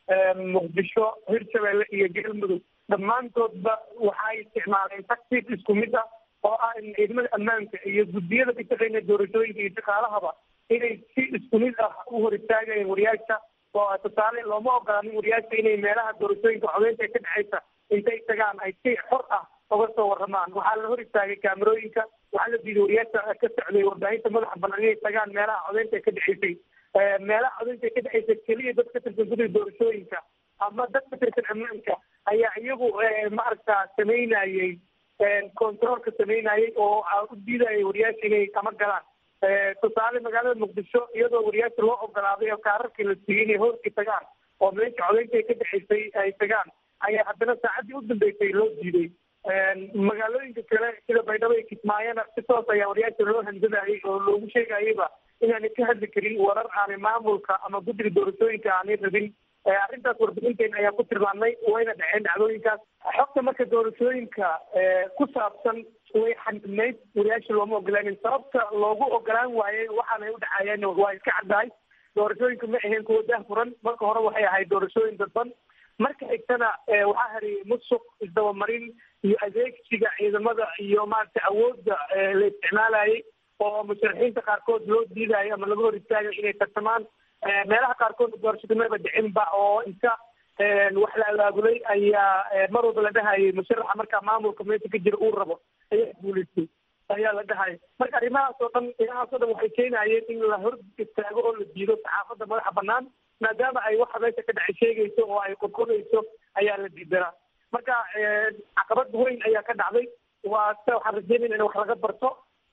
muqdisho hirshabelle iyo galmudug dhammaantoodba waxay isticmaaleen tactic isku mid ah oo ah in ciidamada ammaanka iyo guddiyada ka shaqeynaya doorashooyinka iyo shaqaalahaba inay si isku mid ah u hor istaagayeen wariyaasha oo tusaale looma ogolaanin wariyaasha inay meelaha doorashooyinka codeynta ee ka dhexeysa intay tagaan ay si xor ah oga soo waramaan waxaa la hor istaagay kaamerooyinka waxaa la diiday wariyaasha ka socday warbaahinta madaxa banaan inay tagaan meelaha codeynta ay ka dhexeysay meelaha codeynta ay ka dhexeysay keliya dad ka tirsan guddiga doorashooyinka ama dad ka tirsan ammaanka ayaa iyagu maaragta samaynayey controolka samaynayey oo u diidayay wariyaasha inay kama galaan tusaale magaalada muqdisho iyadoo wariyaasha loo ogolaaday oo kaararkii la siiyey inay hooskii tagaan oo meesha codeynta ay ka dhexeysay ay tagaan ayaa haddana saacaddii u dambeysay loo diiday magaalooyinka kale sida baydhabo iyo kismaayona si toos ayaa wariyaasha loo handadayay oo loogu sheegayaba inaanay ka hadli karin warar aanay maamulka ama guddiga doorashooyinka aanay rabin arrintaas warbixinteena ayaa ku tilmaamnay wayna dhaceen dhacdooyinkaas xogta marka doorashooyinka ku saabsan way xanibnayd wariyaasha looma ogolaanin sababta loogu ogolaan waayey waxaanay u dhacayeen waa iska caddahay doorashooyinka ma ahayn kuwa daahfuran marka hore waxay ahayd doorashooyin dadban marka xigtana waxaa hariyay musuq isdabamarin iyo adeegsiga ciidamada iyo maaragtay awoodda la isticmaalayay oo musharaxiinta qaarkood loo diidayo ama laga hor istaagayo inay tartamaan meelaha qaarkood doorashada maba dhicinba oo inta wax la abaabulay ayaa mar walba la dhahayay musharaxa markaa maamulka meesha ka jira uu rabo ayaa guulaystay ayaa la dhahaya marka arrimahaas oo dhan arrimahaas oo dhan waxay keenayeen in la hor istaago oo la diido saxaafadda madaxa banaan maadaama ay waxa meesha ka dhacay sheegayso oo ay qodqodayso ayaa la diidanaa marka caqabad weyn ayaa ka dhacday waa sida waxaan rajeynayna in wax laga barto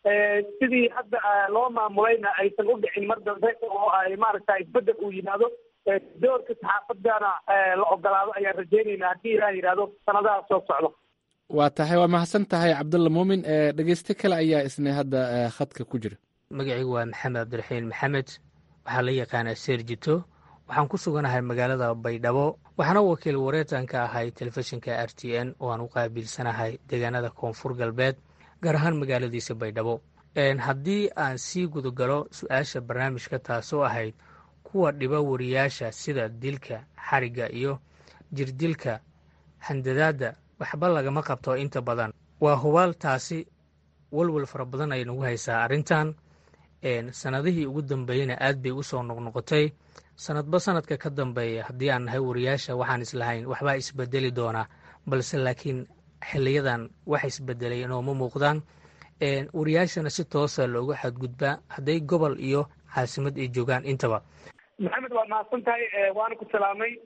sidii hadda loo maamulayna aysan u dhicin mar dambe oo ay maaragta isbedel uu yimaado doorka saxaafadana la ogolaado ayaan rajeynaynaa haddii ilaah yidhaahdo sanadaha soo socdo waa tahay waa mahadsan tahay cabdulla muumin dhegeyste kale ayaa isna hadda khadka ku jira magacaygu waa maxamed cabdiraxiin maxamed waxaa la yaqaanaa seerjito waxaan ku suganahay magaalada baydhabo waxaana wakiil wareetanka ahay telefishinka r t n oo aan u qaabilsanahay deegaanada koonfur galbeed gaar ahaan magaaladiisa baydhabo haddii aan sii gudagalo su-aasha barnaamijka taasoo ahayd kuwa dhiba wariyaasha sida dilka xarigga iyo jirdilka handadaadda waxba lagama qabto inta badan waa hubaal taasi walwal fara badan ay nagu haysaa arrintan sanadihii ugu dambeeyeyna aad bay usoo noqnoqotay sanadba sanadka ka dambeeya haddii aan nahay wariyaasha waxaan islahayn waxbaa isbedeli doonaa balse laakiin xiliyadan wax isbedelay inooma muuqdaan wariyaashana si toosa looga xadgudbaa hadday gobol iyo caasimad ay joogaan intaba maxamed waa mahadsan tahay waana ku salaamay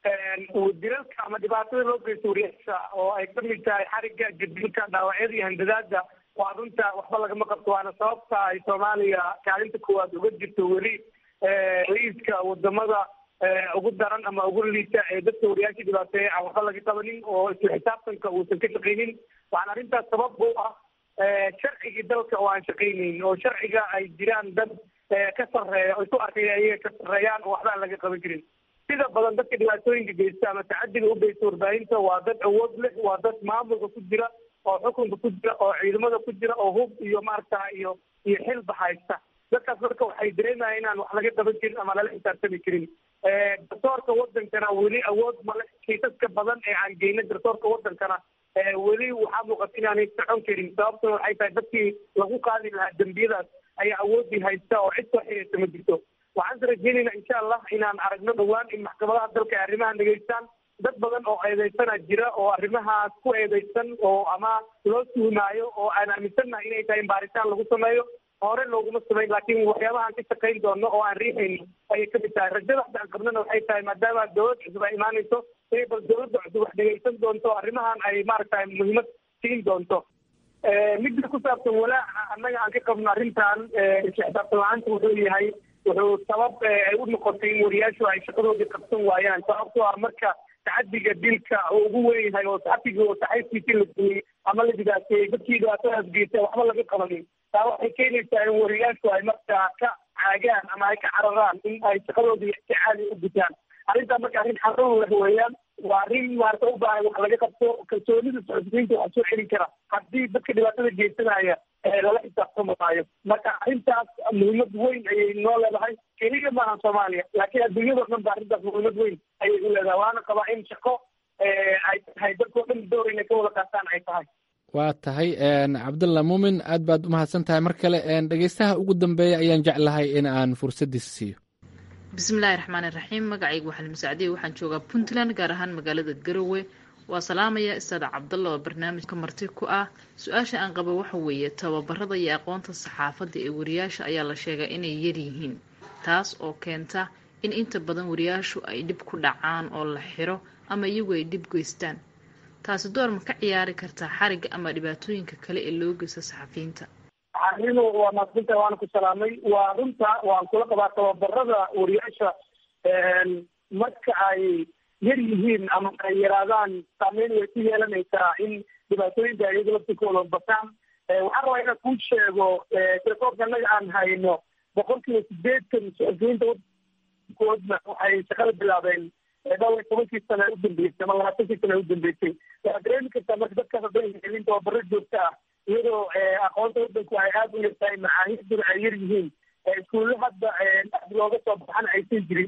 dilalka ama dhibaatada loo geysto wariyaasha oo ay ka mid tahay xarigga jadilka dhaawacyada iyo handadaada waa runta waxba lagama qabto waana sababta ay soomaaliya kaalinta koowaad uga jirto weli ra-iiska wadamada ugu daran ama ugu liita ee dadka wariyaasha dhibaateeya aan waxba laga qabanin oo isla xisaabtanka uusan ka shaqaynin waxaana arrintaas sabab u ah sharcigii dalka oo aan shaqaynayn oo sharciga ay jiraan dad ka sarreeya oo isu arkaya ayaga ka sarreeyaan oo waxba aan laga qaban jirin sida badan dadka dhibaatooyinka geysta ama tacadiga u geysta warbaahinta waa dad awood leh waa dad maamulka ku jira oo xukunka ku jira oo ciidamada ku jira oo hub iyo maaragta iyo iyo xilba haysta dadkaas marka waxay dareemayaan inaan wax laga qaban jirin ama lala xisaabtami jirin garsoorka wadankana weli awood male kiisaska badan ee aan geyna garsoorka wadankana weli waxaa muuqata inaanay socon karin sababtuna waxay tahay dadkii lagu qaadi lahaa dembiyadaas ayaa awoodii haysta oo cid soo xiriirta ma jirto waxaan rajeynayna insha allah inaan aragno dhowaan in maxkamadaha dalka ay arrimahan dhegeystaan dad badan oo eedeysana jira oo arrimahaas ku eedeysan oo ama loo tuhmaayo oo aan aaminsannahay inay tahay in baaritaan lagu sameeyo hore looguma samayn laakiin waxyaabahaan ka shaqayn doono oo aan riixayno ayay kamid tahay rajada hadda aan qabnana waxay tahay maadaama dowlad cusub ay imaanayso inay bal dowladda cusub wax dhegeysan doonto arrimahan ay maaragtay muhiimad siin doonto midda ku saabsan walaaca annaga aan ka qabno arrintan isla xisaabtan la-aanta wuxuu yahay wuxuu sabab ay u noqotay in wariyaashu ay shaqadoodii qabsan waayaan sababtoo ah marka tacadiga dilka oo ugu weyn yahay oo saxafigii oo saxayskiisii la duuyey ama la dhibaateeyey dadkii dhibaatadaas geystay waxba laga qabanin taa waxay keenaysaa in wariyaashu ay markaa ka caagaan ama ay ka cararaan in ay shaqadoodii si caadi u gutaan arrintaa marka arrin xarun leh weeyaan waa arrin maarata u baahan wax laga qabto kalsoonida socodsiinta wax soo celin kara haddii dadka dhibaatada geysanaya lala xisaabtamaayo marka arrintaas muhiimad weyn ayay noo leedahay keliya maaha soomaaliya laakiin adduunyadao dhan ba arrintaas muhiimad weyn ayay u leedahay waana qabaa in shaqo ay tahay dadkao dhan door inay ka wada qaataan ay tahay waa tahay cabdulla muumin aad baad umahadsan tahay mar kale dhegeystaha ugu dambeeya ayaan jeclahay in aan fursaddiisa siiyo bismillaahi raxmaani raxiim magacaygu waxaan musacdiye waxaan joogaa puntland gaar ahaan magaalada garowe waa salaamaya istaada cabdalla oo barnaamijka marti ku ah su-aasha aan qabo waxa weeye tababarada iyo aqoonta saxaafadda ee wariyaasha ayaa la sheegaa inay yaryihiin taas oo keenta in inta badan wariyaashu ay dhib ku dhacaan oo la xiro ama iyagu ay dhib geystaan taasi door ma ka ciyaari kartaa xariga ama dhibaatooyinka kale ee loo geysto saxafiyiinta anigu waa maadsinta waana ku salaamay waa runta waan kula qabaa tababarada wariyaasha marka ay yar yihiin ama ay yaraadaan saameyn way ku yeelanaysaa in dhibaatooyinka iyaga laftikooda bataan waxaan rabaa inaan kuu sheego telefoonka annaga aan hayno boqol kiiba sideetan suxufiyiinta koodna waxay shaqada bilaabeen dhowr iyo tobankii sane u dambeysay ama labaatankii sane u dambeysay waxaad dareemi kartaa marka dadkaas hadday helin tababaro joogto ah iyadoo aqoonta wadanku ay aada u yartahay macaahiduna ay yar yihiin iskuulle hadda aad looga soo baxana aysan jirin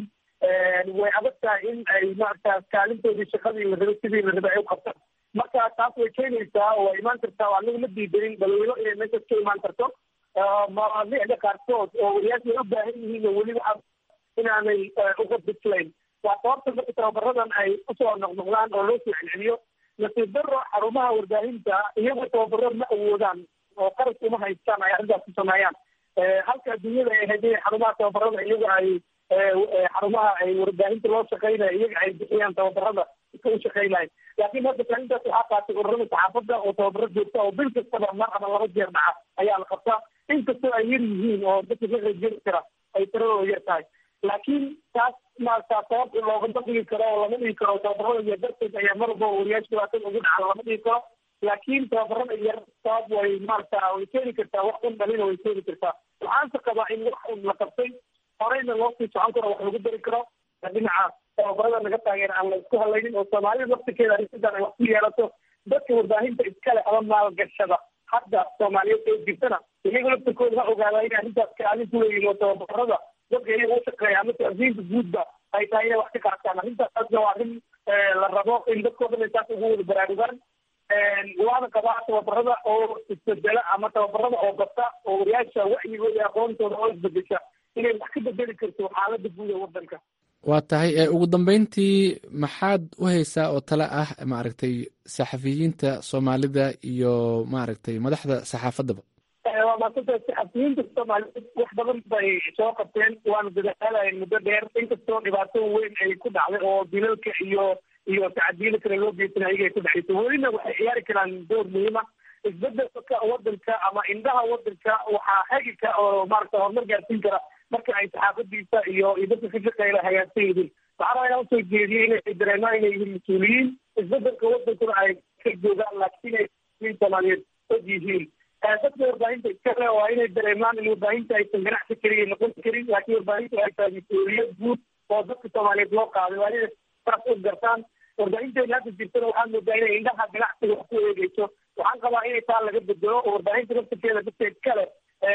way adag tahay in ay maarata kaalintoodii shaqadii la rabay sidii la rabay ay u qabtaan marka taas way keenaysaa oo way imaan kartaa oo anaga ma diidanin balweyno inay meeshaas ka imaan karto mawaadiicda qaarkood oo wariyaasha ay u baahan yihiin oo weli waxaa inaanay uga bislayn waa sababta marka tababaradan ay usoo noqnoqdaan oo loo soo celceliyo nasiib daro xarumaha warbaahinta iyagoo tababaro ma awoodaan oo qaras uma haystaan ay arrintaas ku sameeyaan halka adduunyada ay ahayd inay xarumaha tababarada iyaga ay xarumaha ay warbaahinta loo shaqeynayo iyaga ay bixiyaan tababarada iska u shaqeynayo laakiin hadda kaalintaas waxaa qaatay ururada saxaafadda oo tababaro joogta oo bil kastaba mar ama laba jeer dhaca ayaa la qabtaa inkastoo ay yar yihiin oo dadka ka qaybgeli kara ay tiradooda yar tahay laakiin taas maarata sabab loogama dhigi karo oo lama dhigi karo tababarada iyo darteed ayaa mar walba wariyaasha dhibaatada ugu dhaca lama dhigi karo laakiin tababarada yar sabab way maarata way keeni kartaa wax un dhalina way keeni kartaa waxaanse qabaa in wax un la qabtay horeyna loo sii socon karo wax lagu dari karo dhinaca tababarada naga taageera aan la isku halaynin oo soomaalida laftirkeeda arrintadan ay wax ku yeelato dadka warbaahinta iskale ama maalgashada hadda soomaaliyeed ee jirtana iyaga laftirkooda ha ogaada inay arrintaas kaalin ku leeyihin oo tababarada dadka iyaga u shaqeeya ama taasiinta guudba ay tahay inay wax ka qaataan arrintaasna waa arrin la rabo in dadkoo dhan ay taas ugu wada baraarugaan waana qabaa tababarada oo isbedela ama tababarada oo bata oo wariyaasha wacyigooda iyo aqoontooda oo isbedesha inay wax ka bedeli karto xaalada guud ee wadanka waa tahay ugu dambeyntii maxaad u haysaa oo tale ah maaragtay saxafiyiinta soomaalida iyo maaragtay madaxda saxaafaddaba waa maasanta saxafiyiinta soomaaliyeed wax badan bay soo qabteen waana dadaalayeen muddo dheer inkastoo dhibaato weyn ay ku dhacday oo dilalka iyo iyo tacadiyada kale loo geysanay ayaga ay ku dhexayso welina waxay ciyaari karaan door muhiima isbedelka wadanka ama indhaha wadanka waxaa hagi ka oo maarata horumar gaarsiin kara marka ay saxaafadiisa iyo iyo dadka ka shaqeeya hagaagsan yihiin waxaa rabaa inaan usoo jeediyey inay dareemaan inay yihiin mas-uuliyiin isbedelka wadankuna ay ka joogaan laakiin ay soomaaliyeed og yihiin dadka warbaahinta iskale waa inay dareemaan in warbaahinta aysan ganacsi keliya noqon karin laakiin warbaahinta ay tahay mas-uuliyad guud oo dadka soomaaliyeed loo qaaday waa inay saas u gartaan warbaahinteena hadda jirtana waxaa moodaa inay indhaha ganacsiga wax ku eegeyso waxaan qabaa inay taa laga bedelo oo warbaahinta laftirkeeda dadka iskale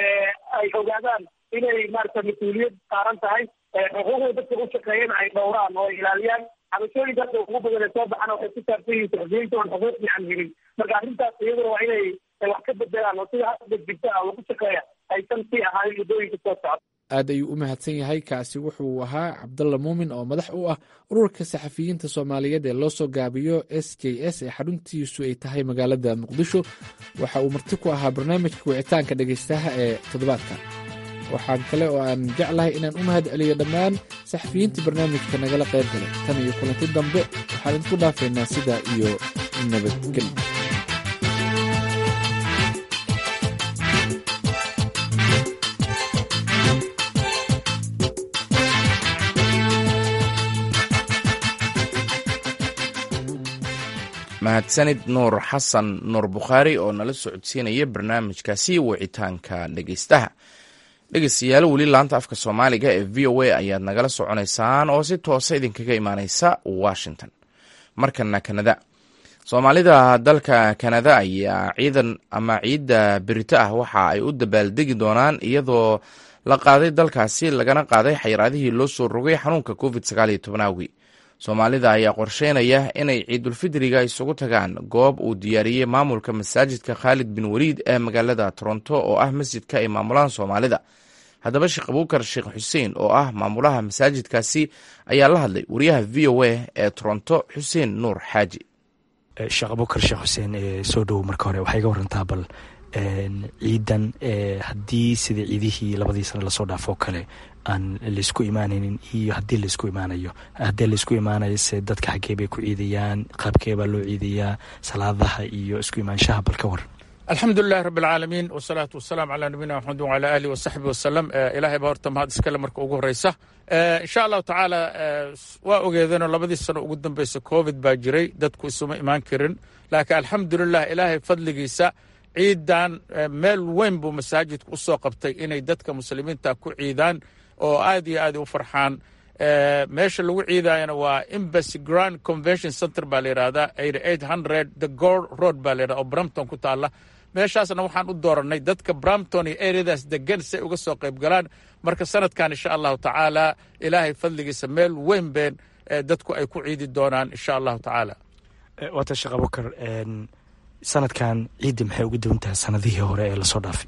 ay ogaadaan inay maarata mas-uuliyad saaran tahay xuquuqda dadka u shaqeeyana ay dhowraan oo ay ilaaliyaan cabashooyinka hadda ugu badan ee soo baxana waxay ku saabsan yihiin saxufiyiinta oon xuquuq fiican helin marka arrintaas iyaduna waa inay wax ka bedelaan oo sida hadda jirta ah lagu shaqeeya aysan sii ahaanin muddooyinka soo socda aad ayuu u mahadsan yahay kaasi wuxuu ahaa cabdalla muumin oo madax u ah ururka saxafiyiinta soomaaliyeed ee loo soo gaabiyo s j s ee xaruntiisu ay tahay magaalada muqdisho waxa uu marti ku ahaa barnaamijka wicitaanka dhegaystaha ee toddobaadka waxaan kale oo aan jeclahay inaan u mahad celiyo dhammaan saxafiyiinta barnaamijka nagala qayb galay tan iyo kulanti dambe waxaan idinku dhaafaynaa sidaa iyo nabadgelyo mahadsanid nuur xasan nuur bukhaari oo nala socodsiinaya barnaamijkaasi wicitaanka dhegeystaha dhegeystayaal weli laanta afka soomaaliga ee v o a ayaad nagala soconaysaan oo si toosa idinkaga imaaneysa washington markana kanada soomaalida dalka kanada ayaa ciidan ama ciidda berito ah waxa ay u dabaaldegi doonaan iyadoo la qaaday dalkaasi lagana qaaday xayiraadihii loo soo rogay xanuunka covid sagaal iyo tobanaawi soomaalida ayaa qorsheynaya inay ciidulfidriga isugu tagaan goob uu diyaariyey maamulka masaajidka khaalid bin waliid ee magaalada toronto oo ah masjidka ay maamulaan soomaalida haddaba sheekh abuukar sheekh xuseen oo ah maamulaha masaajidkaasi ayaa la hadlay wariyaha v o a ee toronto xuseen nuur xaaji sheekh abubakar sheekh xuseen soo dhowow marka hore waxaa iga warantaa bal ciidan haddii sida ciidihii labadii sane lasoo dhaafoo kale aan laysku imaanaynin iyo haddii laysku imaanayo haddii laysku imaanayo se dadka xaggee bay ku ciidayaan qaabkee baa loo ciidayaa salaadaha iyo isku imaanshaha bal ka waran alxamdu lilahi rabi alcaalamiin wasalaatu wasalaamu calaa nabiyina maxamed wacalaa aalihi wasaxbi wasalam ilaahay baa horta mahad iskale marka ugu horeysa insha allahu tacaala waa ogeedeenoo labadii sano ugu dambeysa covid baa jiray dadku isuma imaan karin laakiin alxamdulilah ilaahay fadligiisa ciidan meel weyn buu masaajidku usoo qabtay inay dadka muslimiinta ku ciidaan oo aad iyo aad u farxaan meesha lagu ciidayana waa embassy grand convention center baa la yidhahdaa eight hundred the gor road baa la yidhahda oo brampton ku taalla meeshaasna waxaan u dooranay dadka brampton iyo areadaas degan si ay uga soo qayb galaan marka sanadkan insha allahu tacaala ilaahay fadligiisa meel weyn been dadku ay ku ciidi doonaan insha allahu tacaala waata sheekh abubakar sanadkan ciidda maxay uga duwan tahay sanadihii hore ee lasoo dhaafay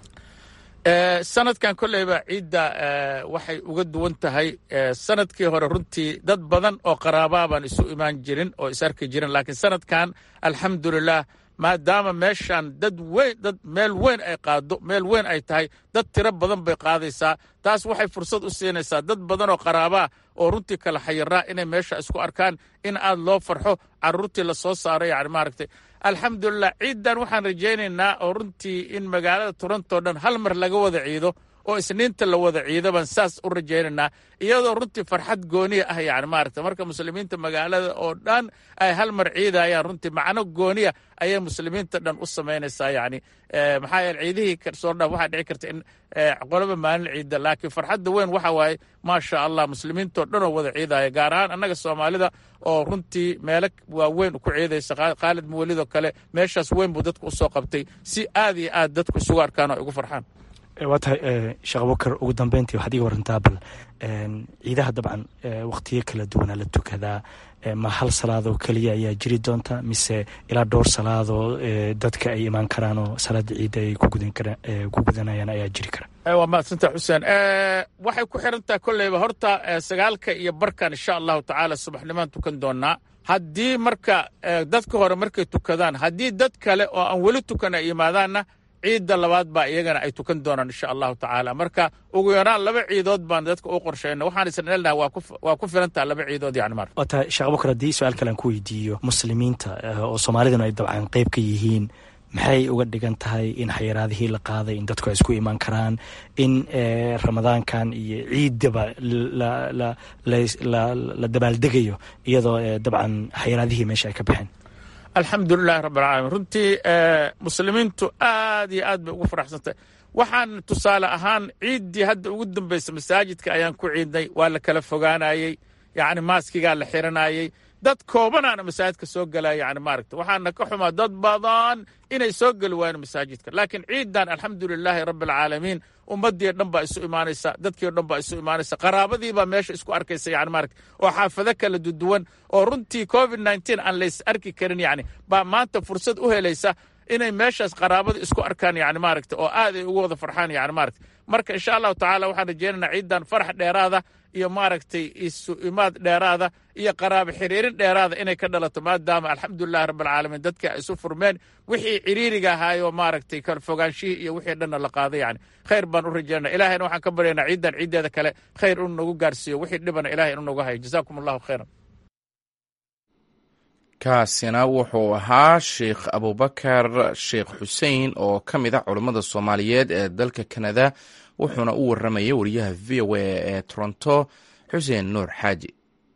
sanadkan kolleyba ciidda waxay uga duwan tahay sanadkii hore runtii dad badan oo qaraabaa baan isu imaan jirin oo is arki jirin laakiin sanadkan alxamdulilah maadaama meeshan dad weyn dad meel weyn ay qaado meel weyn ay tahay dad tiro badan bay qaadaysaa taas waxay fursad u siinaysaa dad badan oo qaraabaa oo runtii kala xayiraa inay meesha isku arkaan in aad loo farxo caruurtii lasoo saaray yani maaragtay alxamdulilah ciiddan waxaan rajaynaynaa oo runtii in magaalada toronto dhan hal mar laga wada ciido oo isniinta la wada ciido baan saas u rajaynaynaa iyadoo runtii farxad gooniya ah yani maaragta marka muslimiinta magaalada oo dhan ay hal mar ciidayaan runtii macno gooniya ayay muslimiinta dhan u samaynaysaa yani maxaa yeele ciidihii soo dhaaf waxaa dhici karta in qoloba maalin ciida laakiin farxadda weyn waxa waaye maasha allah muslimiintoo dhan oo wada ciidaya gaar ahaan annaga soomaalida oo runtii meelo waaweyn ku ciidaysa khaalid muwalidoo kale meeshaas weyn buu dadku usoo qabtay si aad iyo aad dadku isugu arkaan oo ay ugu farxaan waa tahay sheekh abubakar ugu dambeyntii waxaad iga warantaa bal ciidaha dabcan wakhtiyo kala duwanaa la tukadaa ma hal salaadoo keliya ayaa jiri doonta mise ilaa dhowr salaadoo dadka ay imaan karaan oo salaada ciidda ay ku gudanayaan ayaa jiri kara waa mahadsanta xuseen waxay ku xirantaha kolleyba horta sagaalka iyo barkan insha allahu tacaala subaxnimaan tukan doonaa haddii marka dadka hore markay tukadaan haddii dad kale oo aan weli tukan ay yimaadaanna ciidda labaad baa iyagana ay tukan doonaan insha allahu tacaala marka ugu yaraan laba ciidood baan dadka u qorshayna waxaan isna elnaha waa ku filantaha laba ciidood yani mar waa tahay sheekh abubakar haddii su-aal kale aan ku weydiiyo muslimiinta oo soomaaliduna ay dabcan qeyb ka yihiin maxay uga dhigan tahay in xayiraadihii la qaaday in dadku ay isku imaan karaan in ramadaankan iyo ciiddaba la dabaaldegayo iyadoo dabcan xayiraadihii meesha ay ka baxeen alxamdulilahi rabb alcaalamiin runtii muslimiintu aad iyo aad bay ugu faraxsantay waxaan tusaale ahaan ciiddii hadda ugu dambaysa masaajidka ayaan ku ciidnay waa la kala fogaanayey yacni maaskigaa la xiranayey dad koobanaana masaajidka soo gelaya yani maaragta waxaana ka xumaa dad badan inay soo geli waayeen masaajidka laakiin ciidan alxamdulilaahi rabbi alcaalamiin ummadii dhan baa isu imaanaysa dadkii o dhan baa isu imaanaysa qaraabadii baa meesha isku arkaysa yani maaragta oo xaafado kala duduwan oo runtii covid nneteen aan lays arki karin yani baa maanta fursad u helaysa inay meeshaas qaraabada isku arkaan yani maaragta oo aad ay ugu wada farxaan yani maaragta marka insha allahu tacaala waxaan rajeynaynaa ciidan farax dheeraada iyo maaragtay isu imaad dheeraada iyo qaraabo xiriirin dheeraada inay ka dhalato maadaama alxamdulilahi rabbi alcaalamiin dadka ay isu furmeen wixii ciriiriga ahaayoo maaragtay kala fogaanshihii iyo wixii dhanna la qaaday yani khayr baan u rajeynaa ilahayna waxaan ka baryaynaa ciidan ciiddeeda kale khayr inu nagu gaarsiiyo wixii dhibana ilahay inu nagu hayo jazaakum allahu khayran kaasina wuxuu ahaa sheikh abubakar sheekh xuseen oo ka mid ah culammada soomaaliyeed ee dalka kanada wuxuuna u warramayay wariyaha v o a ee toronto xuseen nuur xaaji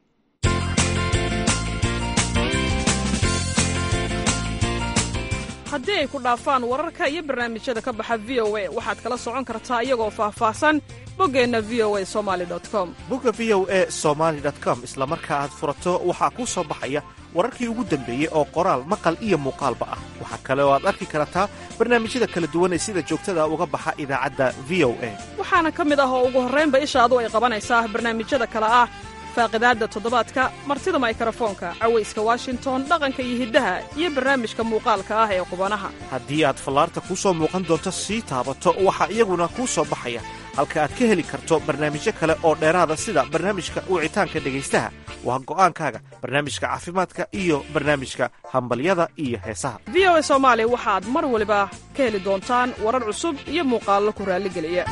haddii ay ku dhaafaan wararka iyo barnaamijyada ka baxa v o a waxaad kala socon kartaa iyagoo faahfaahsan boggeenna v o a somali com bogga v o a somaali com isla marka aad furato waxaa kuu soo baxaya wararkii ugu dambeeyey oo qoraal maqal iyo muuqaalba ah waxaa kale oo aad arki kartaa barnaamijyada kala duwan ee sida joogtada uga baxa idaacadda v o a waxaana ka mid ah oo ugu horraynba ishaadu ay qabanaysaa barnaamijyada kale ah faaqidaadda toddobaadka martida maykarafoonka cawayska washington dhaqanka iyo hiddaha iyo barnaamijka muuqaalka ah ee qubanaha haddii aad fallaarta kuu soo muuqan doonto sii taabato waxaa iyaguna kuu soo baxaya halka aad ka heli karto barnaamijyo kale oo dheeraada sida barnaamijka wicitaanka dhegaystaha waa go'aankaaga barnaamijka caafimaadka iyo barnaamijka hambalyada iyo heesaha v o a soomaali waxaad mar waliba ka heli doontaan warar cusub iyo muuqaallo ku raalligeliya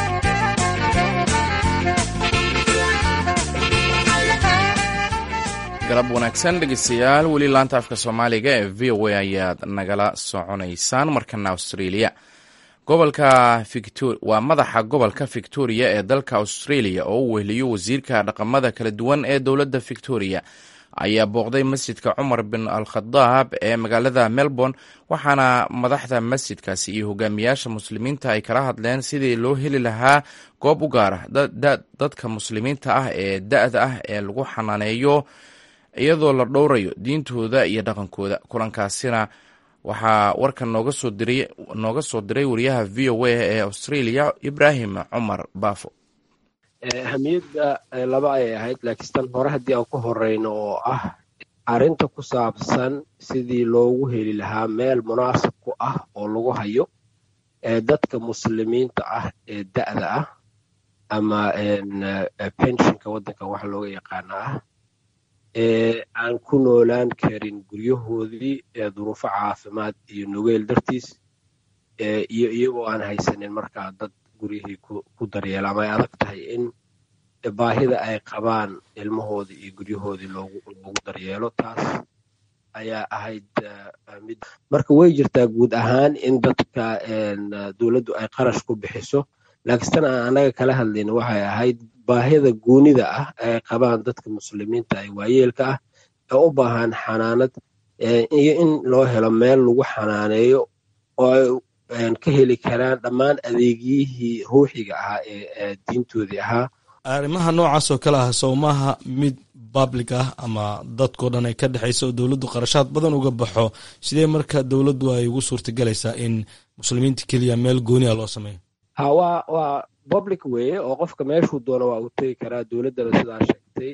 galab wanaagsan dhegeystayaal weli laanta afka soomaaliga ee v o a ayaad nagala soconaysaan markana australia gobolka waa madaxa gobolka victoria ee dalka australia oo u wehliyo wasiirka dhaqamada kala duwan ee dowladda victoria ayaa booqday masjidka cumar bin al khadaab ee magaalada melbourne waxaana madaxda masjidkaasi iyo hogaamiyaasha muslimiinta ay kala hadleen sidii loo heli lahaa goob u gaara dadka muslimiinta ah ee da-da ah ee lagu xanaaneeyo iyadoo la dhowrayo diintooda iyo dhaqankooda kulankaasina waxaa warkan nooga soo diray nooga soo diray wariyaha v o a ee australia ibraahim cumar baafo ahamiyadda laba ayay ahayd laakiin tan hore haddii aan ku horeyno oo ah arrinta ku saabsan sidii loogu heli lahaa meel munaasib ku ah oo lagu hayo dadka muslimiinta ah ee da'da ah ama pensionka waddanka waxa looga yaqaana ah ee aan ku noolaan karin guryahoodii duruufo caafimaad iyo nugeyl dartiis iyo iyagoo aan haysanin markaa dad guryihii ku daryeela ama ay adag tahay in baahida ay qabaan ilmahoodii iyo guryahoodii loogu daryeelo taas ayaa ahayd mid marka way jirtaa guud ahaan in dadka dowladdu ay qarash ku bixiso laakiin tan aan annaga kala hadlayna waxay ahayd baahida guunida ah ay qabaan dadka muslimiinta ee waayeelka ah ee u baahan xanaanad iyo in loo helo meel lagu xanaaneeyo oo ay ka heli karaan dhammaan adeegyihii ruuxiga ahaa ee diintoodii ahaa arrimaha noocaas oo kale ah sowmaha mid public ah ama dadkao dhan ay ka dhexaysa oo dowladdu qarashaad badan uga baxo sidee marka dowladdu ay ugu suurtagelaysaa in muslimiinta keliya meel gooniha loo sameeyo ha waa waa public weeye oo qofka meeshuu doono waa uu tegi karaa dowladdana sidaa sheegtay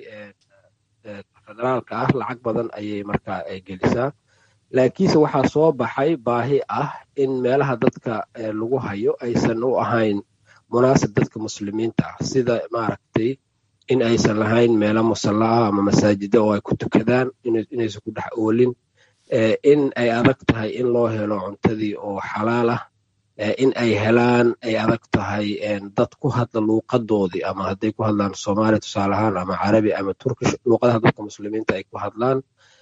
federaalka ah lacag badan ayay markaa gelisaa laakiinse waxaa soo baxay baahi ah in meelaha dadka lagu hayo aysan u ahayn munaasib dadka muslimiinta ah sida maaragtay in aysan lahayn meelo musalla ah ama masaajida oo ay ku tukadaan inaysan ku dhex oolin in ay adag tahay in loo helo cuntadii oo xalaal ah in ay helaan ay adag tahay dad ku hadla luuqadoodii ama hadday ku hadlaan soomaali tusaale ahaan ama carabi ama turkish luuqadaha dadka muslimiinta ay ku hadlaan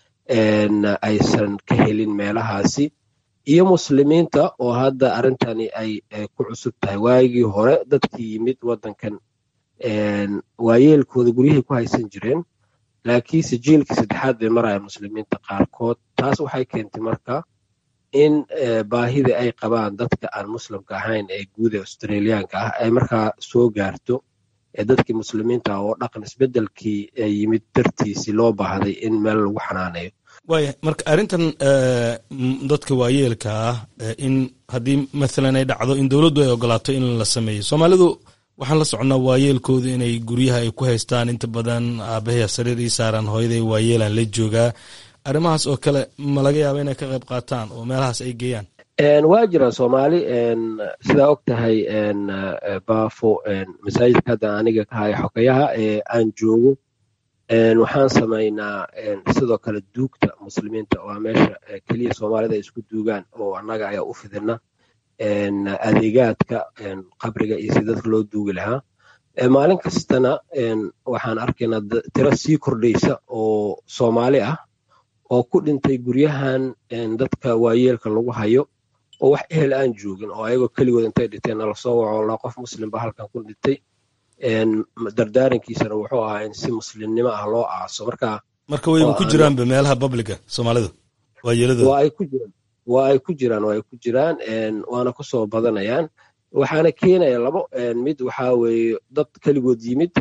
aysan ka helin meelahaasi iyo muslimiinta oo hadda arrintani ay ku cusub tahay waagii hore dadkii yimid waddankan waayeelkooda guryahay ku haysan jireen laakiinse jiilkii saddexaad bay marayaan muslimiinta qaarkood taas waxay keentay marka in baahida ay qabaan dadka aan muslimka ahayn ee guud ee australiyaanka ah ay markaa soo gaarto dadkii muslimiinta oo dhaqan isbeddelkii yimid dartiisii loo baahday in meel lagu xanaaneeyo waaya marka arrintan dadka waayeelka ah in haddii mathalan ay dhacdo in dowladdu ay ogolaato in la sameeyo soomaalidu waxaan la soconnaa waayeelkooda inay guryaha ay ku haystaan inta badan aabahaya sariir ii saaran hooyaday waayeelaan la joogaa arrimahaas oo kale ma laga yaaba inay ka qayb qaataan oo meelahaas ay geeyaan waa jiraan soomaali sidaa og tahay baafo masaajidka hadda aniga ka haya xogayaha ee aan joogo waxaan samaynaa sidoo kale duugta muslimiinta waa meesha keliya soomaalida ay isku duugaan oo annaga ayaa u fidina adeegaadka qabriga iyo si dadka loo duugi lahaa maalin kastana waxaan arkaynaa tiro sii kordhaysa oo soomaali ah oo ku dhintay guryahan dadka waayeelka lagu hayo oo wax ehel aan joogin oo ayagoo keligood intay dhinteen nala soo waco la qof muslimba halkan ku dhintay dardaarankiisana wuxuu ahaa in si muslimnimo ah loo aaso marka marka wayba ku jiraanba meelaha publica soomaalida waayeeladooda waa ay ku jiraan waa ay ku jiraan waa ay ku jiraan waana ku soo badanayaan waxaana keenaya labo mid waxaa weeye dad keligood yimid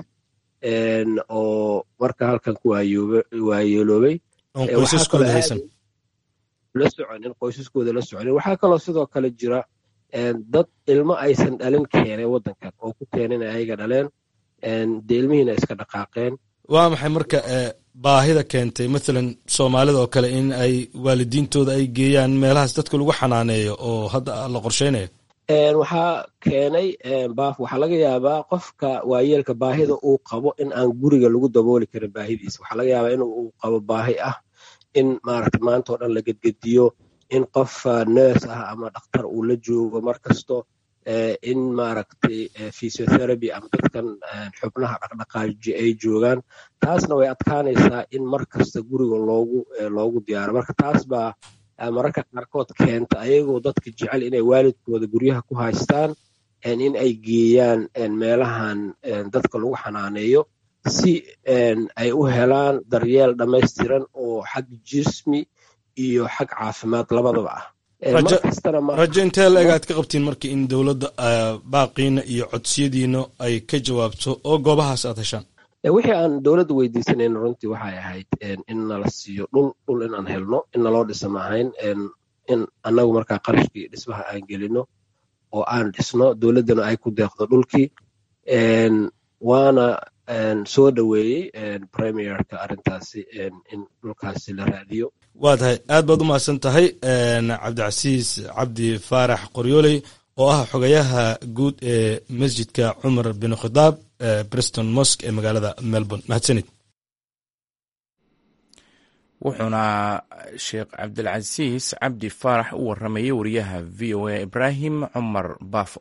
oo marka halkan ku waayeeloobay la soconin qoysaskooda la soconin waxaa kaloo sidoo kale jira dad ilmo aysan dhalin keenay waddankan oo ku keenin ayaga dhaleen dee ilmihiina iska dhaqaaqeen waa maxay marka baahida keentay mathalan soomaalida oo kale in ay waalidiintooda ay geeyaan meelahaas dadka lagu xanaaneeyo oo hadda la qorsheynayo waxaa keenay baaf waxaa laga yaabaa qofka waayeelka baahida uu qabo in aan guriga lagu dabooli karin baahidiisa waxaa laga yaabaa in uu qabo baahi ah in maaragta maanta oo dhan la gedgediyo in qof nurse ah ama dhakhtar uu la joogo mar kasto in maaragtay physiotherapy ama dadkan xubnaha dhaqdhaqaaji ay joogaan taasna way adkaanaysaa in mar kasta guriga loogu loogu diyaaro marka taas baa mararka qaarkood keenta ayagoo dadka jecel inay waalidkooda guryaha ku haystaan in ay geeyaan meelahan dadka lagu xanaaneeyo si ay u helaan daryeel dhammaystiran oo xag jismi iyo xag caafimaad labadaba ah rajo intee la eg aad ka qabtiin marka in dowladda baaqiina iyo codsiyadiina ay ka jawaabto oo goobahaas aad heshaan wixii aan dowladda weydiisanayno runtii waxay ahayd in nala siiyo dhul dhul inaan helno in naloo dhisa maahayn in annagu markaa qarashkii dhismaha aan gelino oo aan dhisno dowladdana ay ku deeqdo dhulkii waana soo dhoweeyey premierka arrintaasi in dhulkaasi la raadiyo waa tahay aad baad u mahadsan tahay cabdicasiis cabdi faarax qoryooley oo ah xogayaha guud ee masjidka cumar bin khitaab breston mosk ee magaalada melbourne mahadsanid wuxuuna sheekh cabdilcasiis cabdi faarax u waramayay wariyaha v o a ibraahim cumar baafo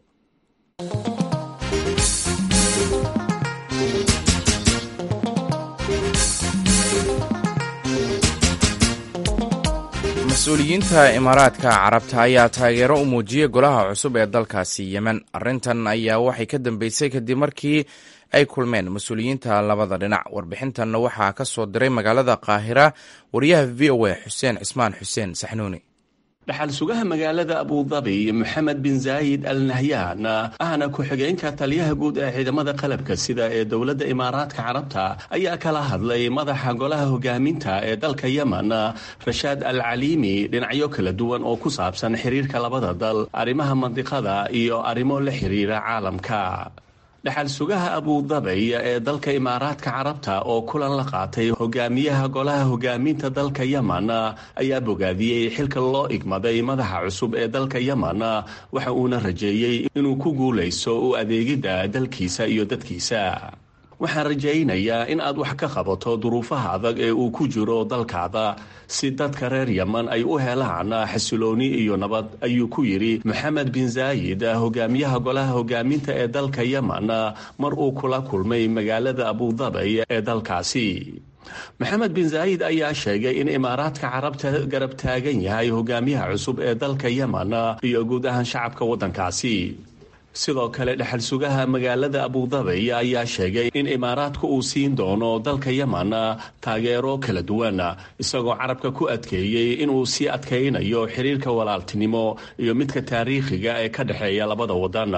mas-uuliyiinta imaaraadka carabta ayaa taageero u muujiyey golaha cusub ee dalkaasi yemen arrintan ayaa waxay ka dambeysay kadib markii ay kulmeen mas-uuliyiinta labada dhinac warbixintanna waxaa ka soo diray magaalada qaahira wariyaha v o a xuseen cismaan xuseen saxnuuni dhaxal sugaha magaalada abudabi moxamed bin zaayid al nahyaan ahna ku-xigeenka taliyaha guud ee ciidamada qalabka sida ee dowladda imaaraadka carabta ayaa kala hadlay madaxa golaha hogaaminta ee dalka yemen rashaad al caliimi dhinacyo kala duwan oo ku saabsan xiriirka labada dal arrimaha mandiqada iyo arrimo la xiriira caalamka dhaxal sugaha abudabay ee dalka imaaraadka carabta oo kulan la qaatay hogaamiyaha golaha hogaaminta dalka yemen ayaa bogaadiyey xilka loo igmaday madaxa cusub ee dalka yemen waxa uuna rajeeyey inuu ku guulayso u adeegidda dalkiisa iyo dadkiisa waxaan rajaynayaa in aad wax ka qabato duruufaha adag ee uu ku jiro dalkaada si dadka reer yemen ay u helaan xasilooni iyo nabad ayuu ku yidhi moxamed bin zaayid hogaamiyaha golaha hogaaminta ee dalka yemen mar uu kula kulmay magaalada abudabay ee dalkaasi maxamed bin zaayid ayaa sheegay in imaaraadka carabta garab taagan yahay hogaamiyaha cusub ee dalka yemen iyo guud ahaan shacabka waddankaasi sidoo kale dhexal sugaha magaalada abudabay ayaa sheegay in imaaraadku uu siin doono dalka yemen taageero kala duwan isagoo carabka ku adkeeyey inuu sii adkaynayo xiriirka walaaltinimo iyo midka taariikhiga ee ka dhexeeya labada wadan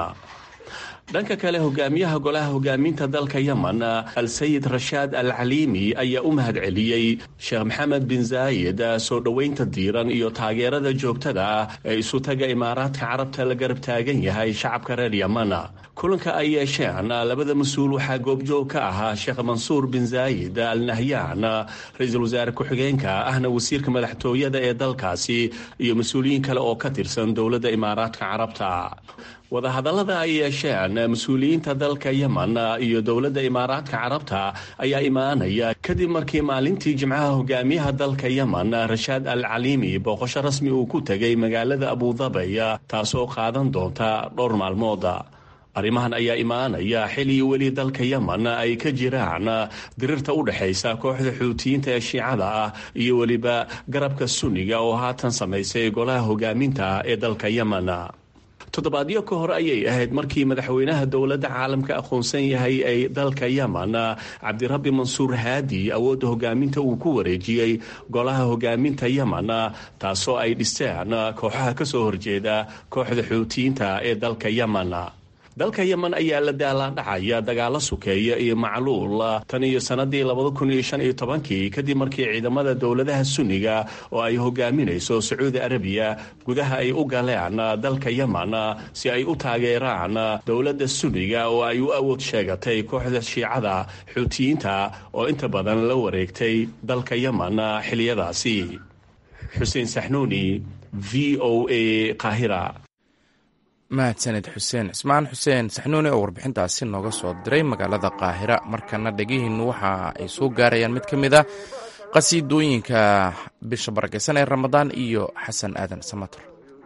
dhanka kale hogaamiyaha golaha hogaaminta dalka yemen al-sayid rashaad al caliimi ayaa u mahad celiyey sheekh maxamed bin zaayid soo dhoweynta diiran iyo taageerada joogtada ah ee isutaga imaaraadka carabta la garab taagan yahay shacabka reer yemen kulanka ay yeesheen labada mas-uul waxaa goobjoog ka ahaa sheekh mansuur bin zaayid al nahyaan ra-iisul wasaare ku-xigeenka ahna wasiirka madaxtooyada ee dalkaasi iyo mas-uuliyiin kale oo ka tirsan dowladda imaaraadka carabta wadahadallada ay yeesheen mas-uuliyiinta dalka yemen iyo dowladda imaaraadka carabta ayaa imaanaya kadib markii maalintii jimcaha hogaamiyaha dalka yemen rashaad al caliimi booqosho rasmi uu ku tegay magaalada abudabay taasoo qaadan doonta dhowr maalmood arrimahan ayaa imaanaya xili weli dalka yemen ay ka jiraan dirirta u dhexaysa kooxda xuutiyiinta ee shiicada ah iyo weliba garabka sunniga oo haatan samaysay golaha hogaaminta ee dalka yemen toddobaadyo ka hor ayay ahayd markii madaxweynaha dowladda caalamka aqoonsan yahay ay dalka yemen cabdirabbi mansuur haadi awoodda hogaaminta uu ku wareejiyey golaha hogaaminta yemen taasoo ay dhisteen kooxaha ka soo horjeeda kooxda xuutiyiinta ee dalka yemen dalka yemen ayaa la daalaadhacaya dagaalo sukeeya iyo macluul tan iyo sanadii labada kun iyo shan iyo tobankii kadib markii ciidamada dowladaha sunniga oo ay hogaaminayso sacuudi arabiya gudaha ay u galeen dalka yemen si ay u taageeraan dowladda sunniga oo ay u awood sheegatay kooxda shiicada xuutiyiinta oo inta badan la wareegtay dalka yemen xiliyadaasi xuseen saxnuuni v o a qaahira mahadsaned xuseen cismaan xuseen saxnuuni oo warbixintaasi nooga soo diray magaalada qaahira markana dhegihiinnu waxa ay soo gaarayaan mid ka mid a qasiidooyinka bisha barakeysan ee ramadaan iyo xasan aadan samator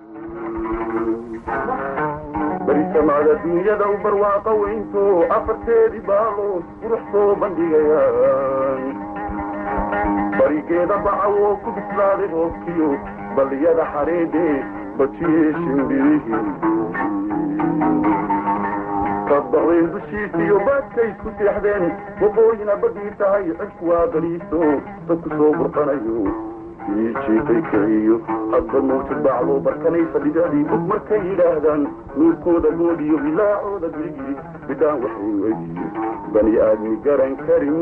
barisamada dunyada u barwaaqa weynto afarteedii baalood qurux soo bandhigayaan barigeeda bacawoo ku bislaaday roobkiyo balliyada xareedhe bajiyey shimbirihii kadbaqdeen dushiisiyo baadkay isku seexdeen waqooyina badii tahay cidku waa bariiso dadku soo burqanayo ii jiifay kiciyo hadba mawjad bacdoo barkanaysa dhibicdii bug markay yidhaahdaan nuurkooda goodiyo bilaacooda birigii bidhaan waxay weydiyo bani aadmi garan karin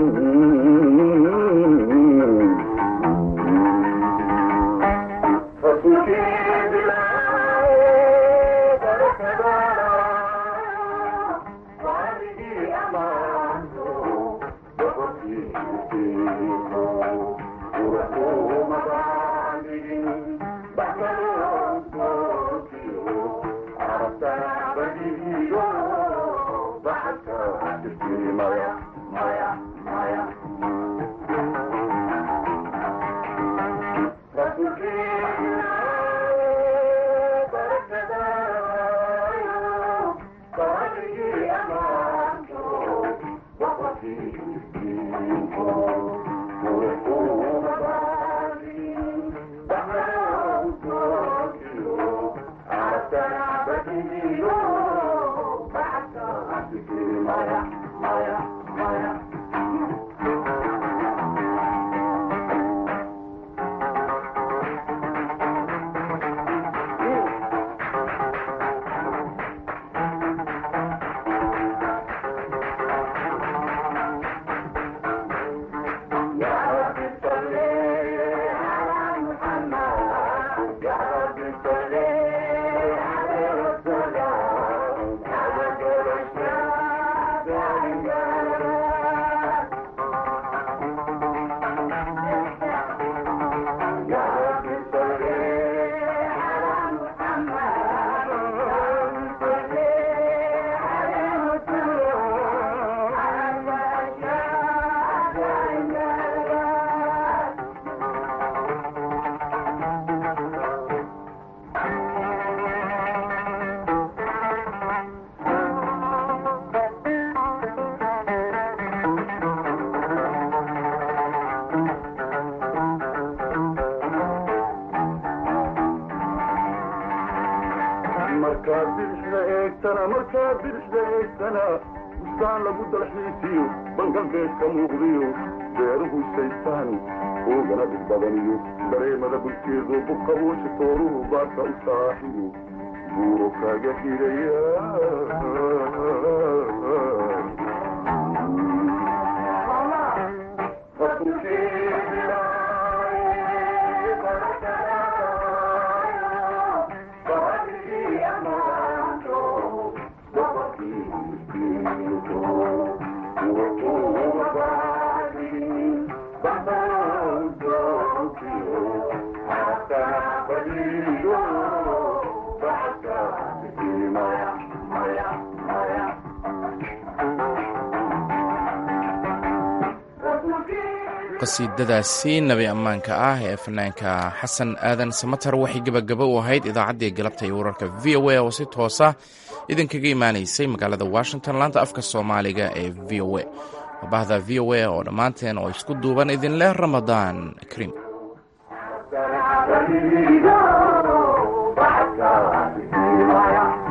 markaad bidixda eegtana markaad bidixda eegtana bustaan lagu dalxiisiyo bangalbeedka muuqdiyo beeruhu isaystaan oogana dhig badaniyo dareemada bulkeedu buqabuusha tooruhu baadka u saaxiyo buuro kaaga hidaya qasiidadaasi nabi ammaanka ah ee fanaanka xasan aadan samatar waxay gebagaba u ahayd idaacaddii galabta iyo wararka v o a oo si toosa idinkaga imaanaysay magaalada washington laanta afka soomaaliga ee v o a wabahda v o a oo dhammaanteen oo isku duuban idinleh ramadaan kariim Thank you.